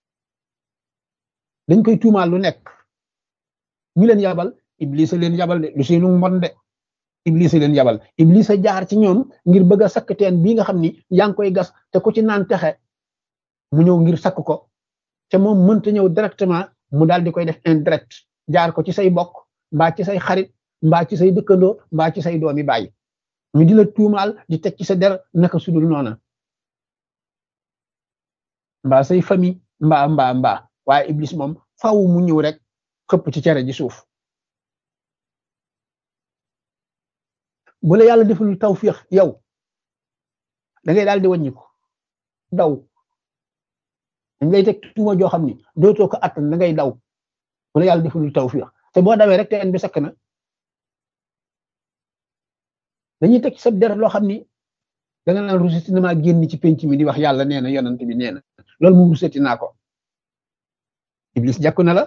dañ koy tuumaal lu nekk ñu leen yabal iblis a leen yabal de lu seenu mbon de iblis a leen yabal iblis a jaar ci ñoom ngir bëgg a sakk teen bii nga xam ni yaa ngi koy gas te ku ci naan texe mu ñëw ngir sakk ko te moom mënta ñëw directement mu daal di koy def indirect jaar ko ci say bokk mbaa ci say xarit mbaa ci say dëkkandoo mbaa ci say doomi bàyyi ñu di la tuumaal di teg ci sa der naka sudul noona mbaa say famille mbaa mbaa mbaa waaye iblis moom faaw mu ñëw rek xëpp ci cere ji suuf bu la yàlla deful tawfiix yow da ngay daal di wàññiku daw dañ lay teg tuuma joo xam ni dootoo ko attan da ngay daw bu la yàlla deful tawfiix te boo dawee rek teen bi sakk na dañuy teg sa der loo xam ni da nga naan ruseti na maa génn ci penc mi di wax yàlla nee na yonant bi nee na loolu moom ruseti naa ko iblis jàkku na la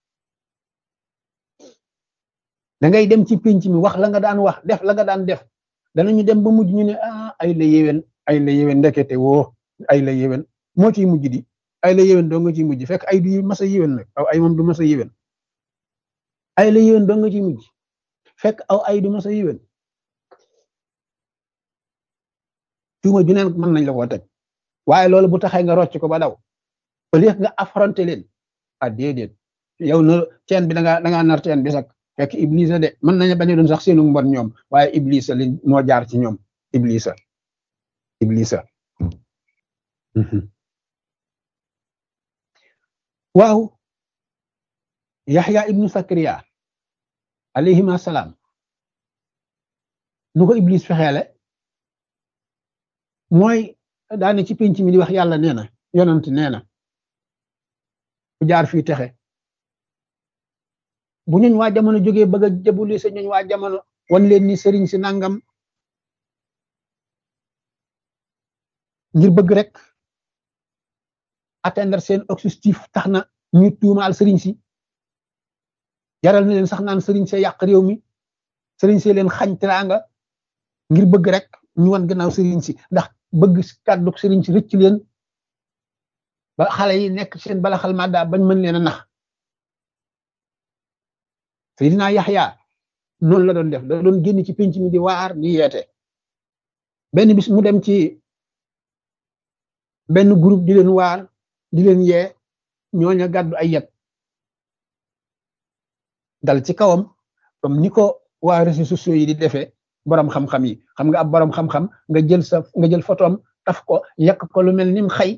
da ngay dem ci penc mi wax la nga daan wax def la nga daan def danañu dem ba mujj ñu ne ah ay la yéwén ay la yéwén ndekete woo ay la yéwén moo ciy mujj di ay la yéwén doo nga ciy mujj fekk ay du mas a yéwén nag aw ay moom du mas a yéwén ay la yéwén doo nga ciy mujj fekk aw ay du mas a yéwén tuuma ju neen mën nañ la koo teg waaye loolu bu taxee nga rocc ko ba daw au lieu nga affronté leen ah déedéet yow na teen bi da ngaa da ngaa nar teen bi sax fekk iblisa de mën nañu bañ a doon sax seenu mbon ñoom waaye iblisa li moo jaar ci ñoom iblisa iblisa waaw yaxya ibnu sakariya alayhima salaam nu ko iblis fexeele mooy daane ci penc mi di wax yàlla nee na yonant nee na ku jaar fii texe bu ñooñ waa jamono jógee bëgg a jëbuli sa ñooñ waa jamono wan leen ni sëriñ si nangam ngir bëgg rek atteindre seen objectif tax na ñu tuumaal sëriñ si jaral na leen sax naan sëriñ see yàq réew mi sëriñ see leen xañ teraanga ngir bëgg rek ñu wan gannaaw sëriñ si ndax bëgg kàddu sëriñ si rëcc leen ba xale yi nekk seen bala xal madda bañ mën leen a nax Seydina Yaxya noonu la doon def da doon génn ci penc mi di waar di yeete benn bis mu dem ci benn groupe di leen waar di leen yee ñooña gàddu ay yet dal ci kawam comme ni ko waa réseaux sociaux yi di defee borom xam-xam yi xam nga ab borom xam-xam nga jël sa nga jël photom taf ko yàq ko lu mel nim xëy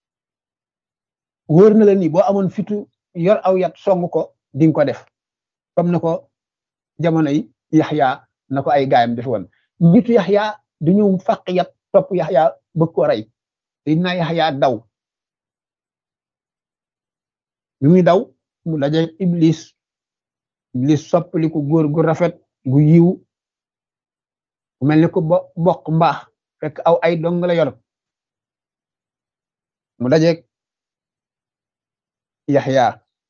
wóor na la ni boo amoon fitu yor aw yat song ko di nga ko def comme na ko jamono yi yaxya na ko ay gaayam def woon nitu yaxya du ñëw fàq yat topp yaxya bëgg ko rey dina yaxya daw bi muy daw mu daje iblis iblis soppali ko góor gu rafet gu yiw bu mel ni ko bo bokk mbaax fekk aw ay dong la yor mu dajeeg yaxya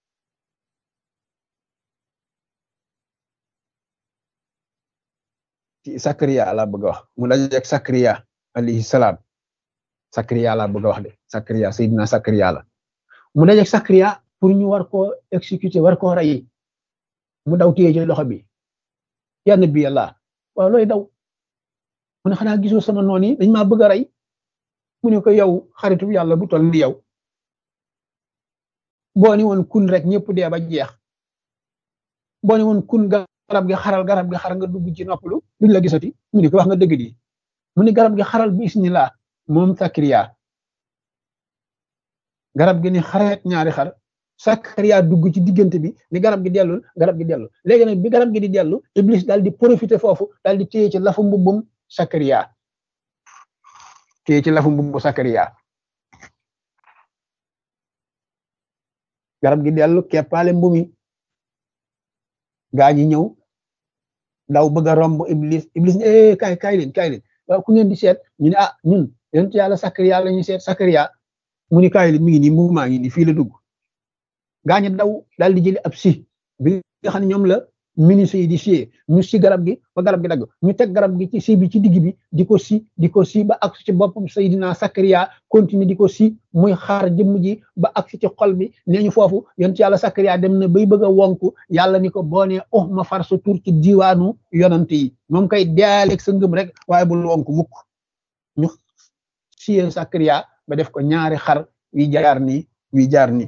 ci Sakariya laa bëgg a wax mu dajeeg Sakariya alayhi salaam Sakariya laa bëgg a wax de Sakariya Seydina Sakariya la mu dajeeg Sakariya pour ñu war koo exécuter war koo rey mu daw téye ci loxo bi ya nabi Allah waaw looy daw mu ne xanaa gisoo sama noon yi dañ maa bëgg a rey mu ne ko yow xaritu yàlla bu toll ni yow boo ni woon kun rek ñëpp dee ba jeex boo ne woon kun garab gi xaral garab gi xar nga dugg ci noppalu duñ la gisati mu ni ko wax nga dëgg di mu ni garab gi xaral bi isnillah moom Sakariya garab gi ni xareet ñaari xar Sakariya dugg ci diggante bi ni garab gi dellul garab gi dellu léegi nag bi garab gi di dellu Iblis daal di profiter foofu daal di téye ci lafu mbubbum Sakariya téye ci lafu mbubbu Sakariya garab gi dellu keppaale mbumi gaa ñi ñëw daw bëgg a romb Iblis Iblis ne eh kaay kaay leen kaay leen waaw ku ngeen di seet ñu ne ah ñun yonent yàlla Sakariya la ñuy seet Sakariya mu ni kaay leen mi ngi nii mbubu maa ngi nii fii la dugg gaa ñi daw daal di jëli ab si bi nga xam ne ñoom la ministre yi di siyee ñu si garab gi ba garab gi dagg ñu teg garab gi ci si bi ci digg bi di ko si di ko si ba ak ci boppam Seydina Sakariya continue di ko si muy xaar jëmm ji ba ak ci xol bi nee ñu foofu yonent yàlla Sakariya dem na bay bëgg a wonku yàlla ni ko boo nee oh ma far sa tur ci diwaanu yonant yi moom kay dealeeg sa ngëm rek waaye bul wonku mukk ñu siyee Sakariya ba def ko ñaari xar wi jaar nii wi jaar nii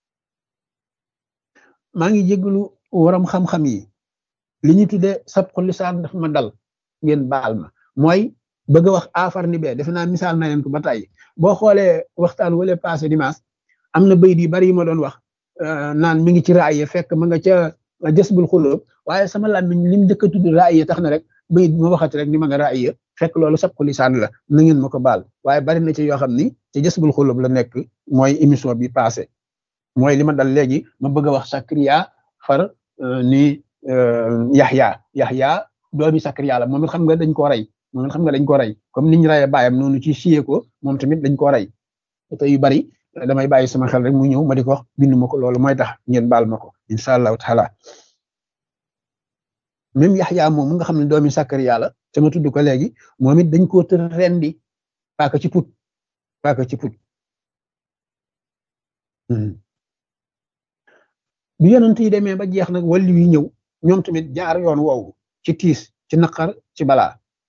maa ngi jégalu waram xam-xam yi li ñu tuddee sabqu lisaan dafa ma dal ngeen baal ma mooy bëgg a wax afar ni bee defe naa misaal na leen ko ba tey boo xoolee waxtaan wala passé dimanche am na bayit yu bari yi ma doon wax naan mi ngi ci raaye fekk ma nga ca jësbul xulóob waaye sama làmmiñ lim njëkk a tudd raaye tax na rek bayit bi ma waxati rek ni ma nga raaye fekk loolu sabqu lisaan la na ngeen ma ko baal waaye bari na ci yoo xam ni ci jësbul xulóob la nekk mooy émission bi passé mooy li ma dal léegi ma bëgg a wax Sakariya far ni Yaxya Yaxya doomi Sakariya la moom it xam nga dañ ko rey moom it xam nga dañ ko rey comme niñ reyee baayam noonu ci siyee ko moom tamit dañ ko rey te yu bari damay bàyyi sama xel rek mu ñëw ma di ko wax bindu ma ko loolu mooy tax ngeen baal ma ko incha allahu taala même Yaxya moom nga xam ne doomi Sakariya la te ma tudd ko léegi moom it dañ koo tër rendi paaka ci put paaka ci put bi yonent yi demee ba jeex nag wàllu yi ñëw ñoom tamit jaar yoon woowu ci tiis ci naqar ci balaa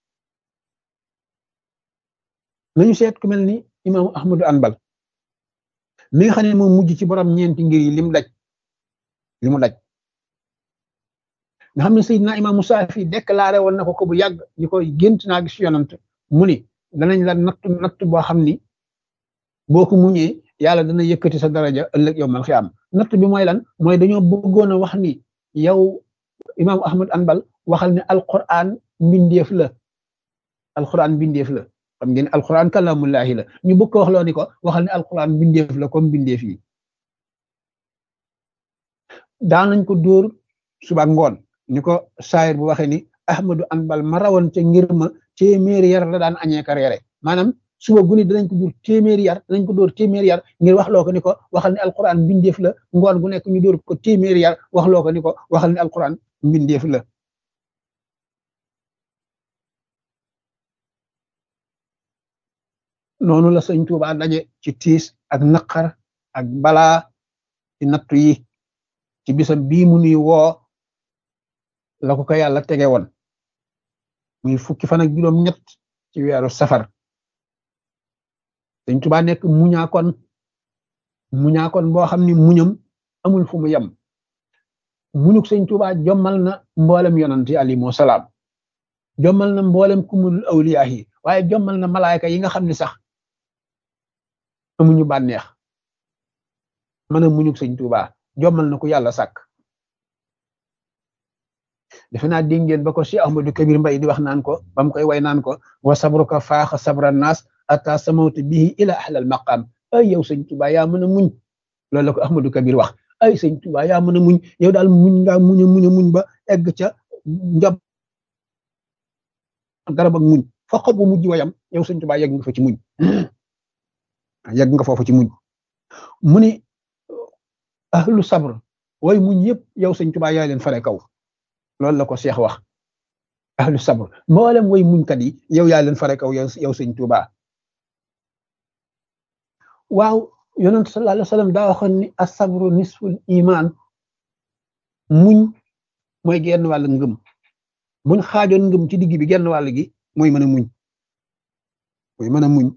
nañu seet ku mel ni imaamu ahmadu anbal mi nga xam ne moom mujj ci borom ñeenti ngir yi lim daj li mu daj nga xam ne Seydina imaamu Saafi déclaré woon na ko ko bu yàgg ñu koy gént naa gis yonent mu ni danañ la natt natt boo xam ni boo ko muñee yàlla dana yëkkati sa daraja ëllëg yow mal xiyaam natt bi mooy lan mooy dañoo bëggoon a wax ni yow imaamu ahmad anbal waxal ne alquran mbindeef la alquran mbindeef la xam ngeen alquran kalamullahi la ñu bëgg ko wax loo ni ko waxal ne alquran mbindeef la comme mbindeef yi daan nañ ko dóor suba ngoon ni ko saayir bu waxee ni ahmadu anbal ma rawoon ca ngir ma téeméeri yar la daan añee ka reere maanaam suba guni danañ ko dóor téeméeri yar danañ ko dóor téeméeri yar ngir wax loo ko ni ko waxal ne alquran mbindeef la ngoon gu nekk ñu dóor ko téeméeri yar wax loo ko ni ko waxal ne alquran mbindeef la noonu la sëñ Tuubaa daje ci tiis ak naqar ak balaa ci nattu yi ci bisam bii mu nuy woo la ko ko yàlla tege woon muy fukki fan ak juróom ñett ci weeru safar sëñ Tuubaa nekk muñaakoon muñaakoon boo xam ni muñam amul fu mu yem muñuk sëñ Tuubaa jommal na mboolem yonant yi alayhimu salaam jommal na mboolem kumul awliyaa yi waaye jommal na malaayka yi nga xam ne sax amuñu bànneex mën a muñuk sëñ Tuubaa jommal na ko yàlla sàkk defe naa dégg ngeen ba ko Cheikh Ahmadou Kabir Mbay di wax naan ko ba mu koy way naan ko wa sabruka faaxa sabra naas ata samawtu bihi ila ahlal maqam ay yow sëñ Tuubaa yaa mën a muñ loolu la ko Ahmadou Kabir wax ay sëñ Tuubaa yaa mën a muñ yow daal muñ ngaa muñ a muñ a muñ ba egg ca njob garab ak muñ fa xob bu mujj wayam yow sëñ Tuubaa yegg nga fa ci muñ yegg nga foofu ci muñ mu ni ahlu sabr way muñ yëpp yow sëñ Tuubaa yaa leen fare kaw loolu la ko Cheikh wax ahlu sabr mboolem way muñkat yi yow yaa leen fare kaw yow yow sëñ Tuubaa waaw yonent sallallahu alayhi wa sallam daa waxoon ni asabru nisful iman muñ mooy genn wàll ngëm buñ xaajoon ngëm ci digg bi genn wàll gi mooy mën a muñ mooy mën a muñ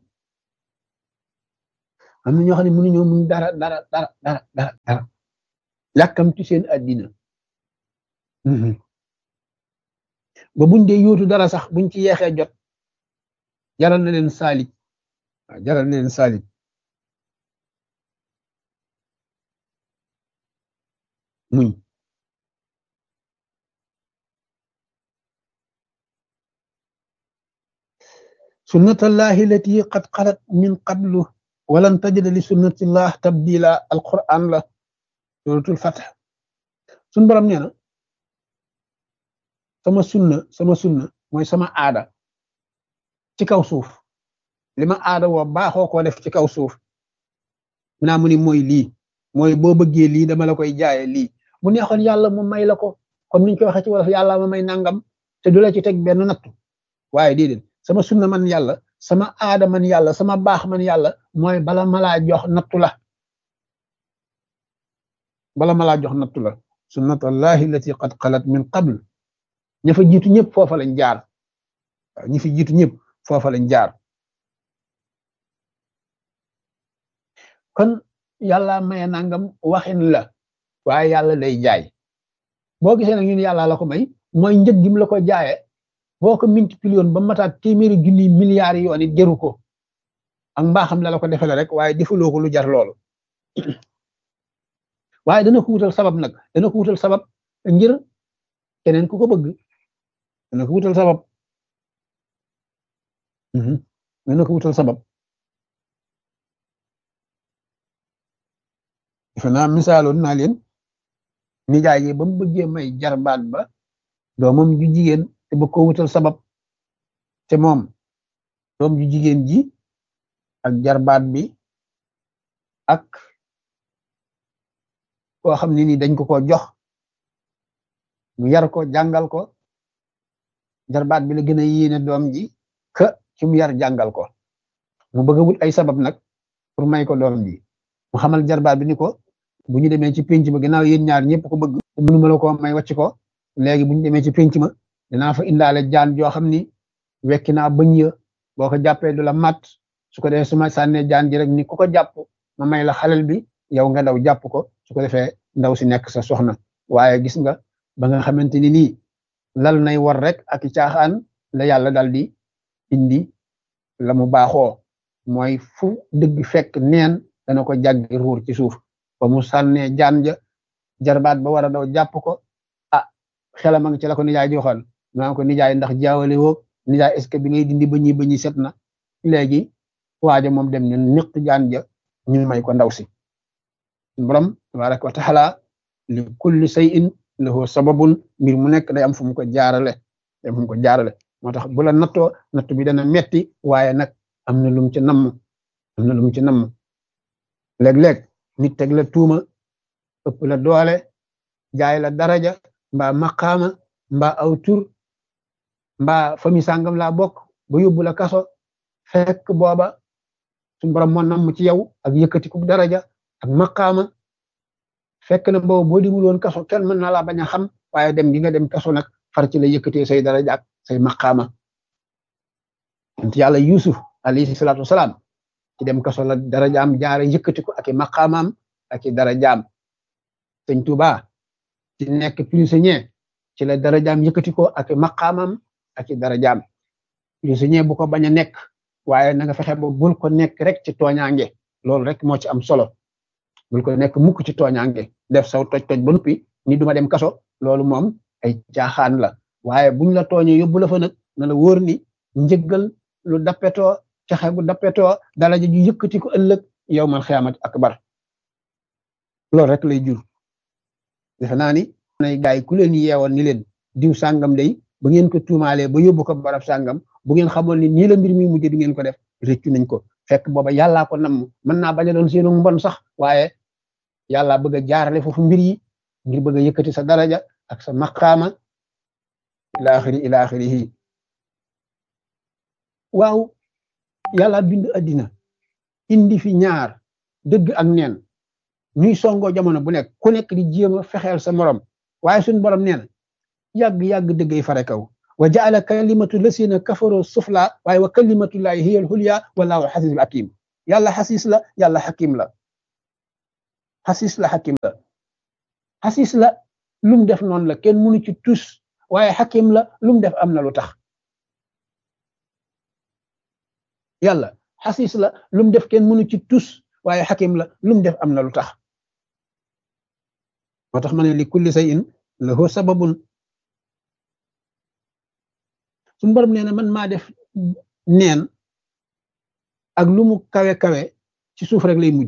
am na ñoo xam ne mënuñoo muñ dara dara dara dara dara dara yàkkamti seen addina ba buñ dee yóotu dara sax buñ ci yeexee jot jaral na leen saalit waaw jaral na leen saalit muñ sunnatallahi lati qad xalat min qablu walan tajida li sunnatillah tabdila alquran la suratul fath suñ borom nee na sama sunna sama sunna mooy sama aada ci kaw suuf li ma aada woo baaxoo koo def ci kaw suuf mu naa mu ni mooy lii mooy boo bëggee lii dama la koy jaaye lii bu neexoon yàlla mu may la ko comme niñ ko waxee ci wolof yàlla ma may nangam te du la ci teg benn nattu waaye déedéet sama sunna man yàlla sama aada man yàlla sama baax man yàlla mooy bala ma laa jox nattu la bala ma laa jox nattu la sunnatullahi lati qad xalat min qabl ña fa jiitu ñëpp foofa lañ jaar waaw ñi fi jiitu ñëpp foofa lañ jaar kon yàlla maye nangam waxin la waaye yàlla lay jaay boo gisee nag ñun yàlla la ko may mooy njëg gi mu la ko jaaye boo ko multiplié ba mataat téeméeri junni milliards yoon it jëru ko ak mbaaxam la la ko defale rek waaye defaloo ko lu jar loolu waaye dana ko wutal sabab nag dana ko wutal sabab ngir keneen ku ko bëgg dana ko wutal sabab dana ko wutal sabab defe naa misaaloon naa leen nijaay yi ba mu bëggee may jarbaat ba doomam ju jigéen te bëgg ko wutal sabab te moom doom ju jigéen ji ak jarbaat bi ak koo xam ne ni dañ ko ko jox mu yar ko jàngal ko jarbaat bi la gën a yéene doom ji ka ci mu yar jàngal ko mu bëgg a wut ay sabab nag pour may ko doom ji mu xamal jarbaat bi ni ko bu ñu demee ci pénc ma ginnaaw yéen ñaar ñëpp ko bëgg mënu ma la ko may wàcc ko léegi bu ñu demee ci pénc ma dinaa fa indaale jaan joo xam ni wekki naa bëñ ya boo ko jàppee du la mat su ko defee su ma sànnee jaan ji rek ni ku ko jàpp ma may la xalel bi yow nga daw jàpp ko su ko defee ndaw si nekk sa soxna waaye gis nga ba nga xamante ni nii lal nay war rek ak caaxaan la yàlla dal di indi la mu baaxoo mooy fu dëgg fekk neen dana ko jàggi ruur ci suuf ba mu sànnee jaan ja jarbaat ba war a daw jàpp ko ah xelam a ngi ci la ko nijaay joxoon maa ko nijaay ndax jaawale woog nijaay est ce que bi ngay dindi ba ñi ba ñi set na léegi waaja moom dem ne niq jaan ja ñu may ko ndaw si borom tabaraka wa taala li kulli shay'in lahu sababun mbir mu nekk day am fu mu ko jaarale day am fu mu ko jaarale moo tax bu la nattoo natt bi dana metti waaye nag am na lum ci namm am na lum ci namm léeg-léeg nit teg la tuuma ëpp la doole jaay la daraja mbaa maqaama mbaa aw tur mbaa fami sàngam laa bokk ba yóbbu la kaso fekk booba suñu borom moo namm ci yow ak yëkkati ku daraja ak maqaama fekk na booba boo dimul woon kaso kenn mën na laa bañ a xam waaye dem gi nga dem kaso nag far ci la yëkkatee say daraja ak say maqaama ant yàlla yusuf alayhi salaatu wasalaam ci dem kaso la darajaam jaare yëkkati ko ak i maqaamaam ak i darajaam sëñ Tuuba ci nekk prisonnier ci la darajaam yëkkati ko ak i maqaamam ak i darajaam prisonnier bu ko bañ a nekk waaye na nga fexe ba bul ko nekk rek ci tooñaange loolu rek moo ci am solo bul ko nekk mukk ci tooñaange def saw toj toj ba noppi ni duma dem kaso loolu moom ay caaxaan la waaye buñ la tooñee yóbbu la fa nag na la wóor ni njëggal lu dappetoo caxe gu dappetoo dalaja ju yëkkati ko ëllëg yow man xiyaamat akbar loolu rek lay jur defe naa ni nay gaay ku leen yeewoon ni leen diw sàngam day ba ngeen ko tuumaalee ba yóbbu ko barab sàngam bu ngeen xamoon ni nii la mbir mi mujjee di ngeen ko def rëccu nañ ko fekk booba yàllaa ko namm mën naa bañ a doon seenu mbon sax waaye yàlla bëgg a jaarale foofu mbir yi ngir bëgg a yëkkati sa daraja ak sa maqaama ila axiri ila axirihi waaw yàlla bind addina indi fi ñaar dëgg ak neen ñuy songoo jamono bu nekk ku nekk di jéem a fexeel sa morom waaye suñ borom nee na yàgg-yàgg dëggay fare kaw wa jaala kalimatu lasina kafaroo sufla waaye wa kalimatullahi hiya alxulya wallahu xasisul hakim yàlla xasis la yàlla xakim la xasis la xakim la xasis la lu mu def noonu la kenn mënu ci tus waaye xakim la lu mu def am na lu tax yàlla xasis la lu mu def kenn mënu ci tus waaye xakim la lu mu def am na lu tax moo tax ma ne li kulli shay'in lahu sababun suñu borom nee na man maa def neen ak lu mu kawe kawe ci suuf rek lay mujj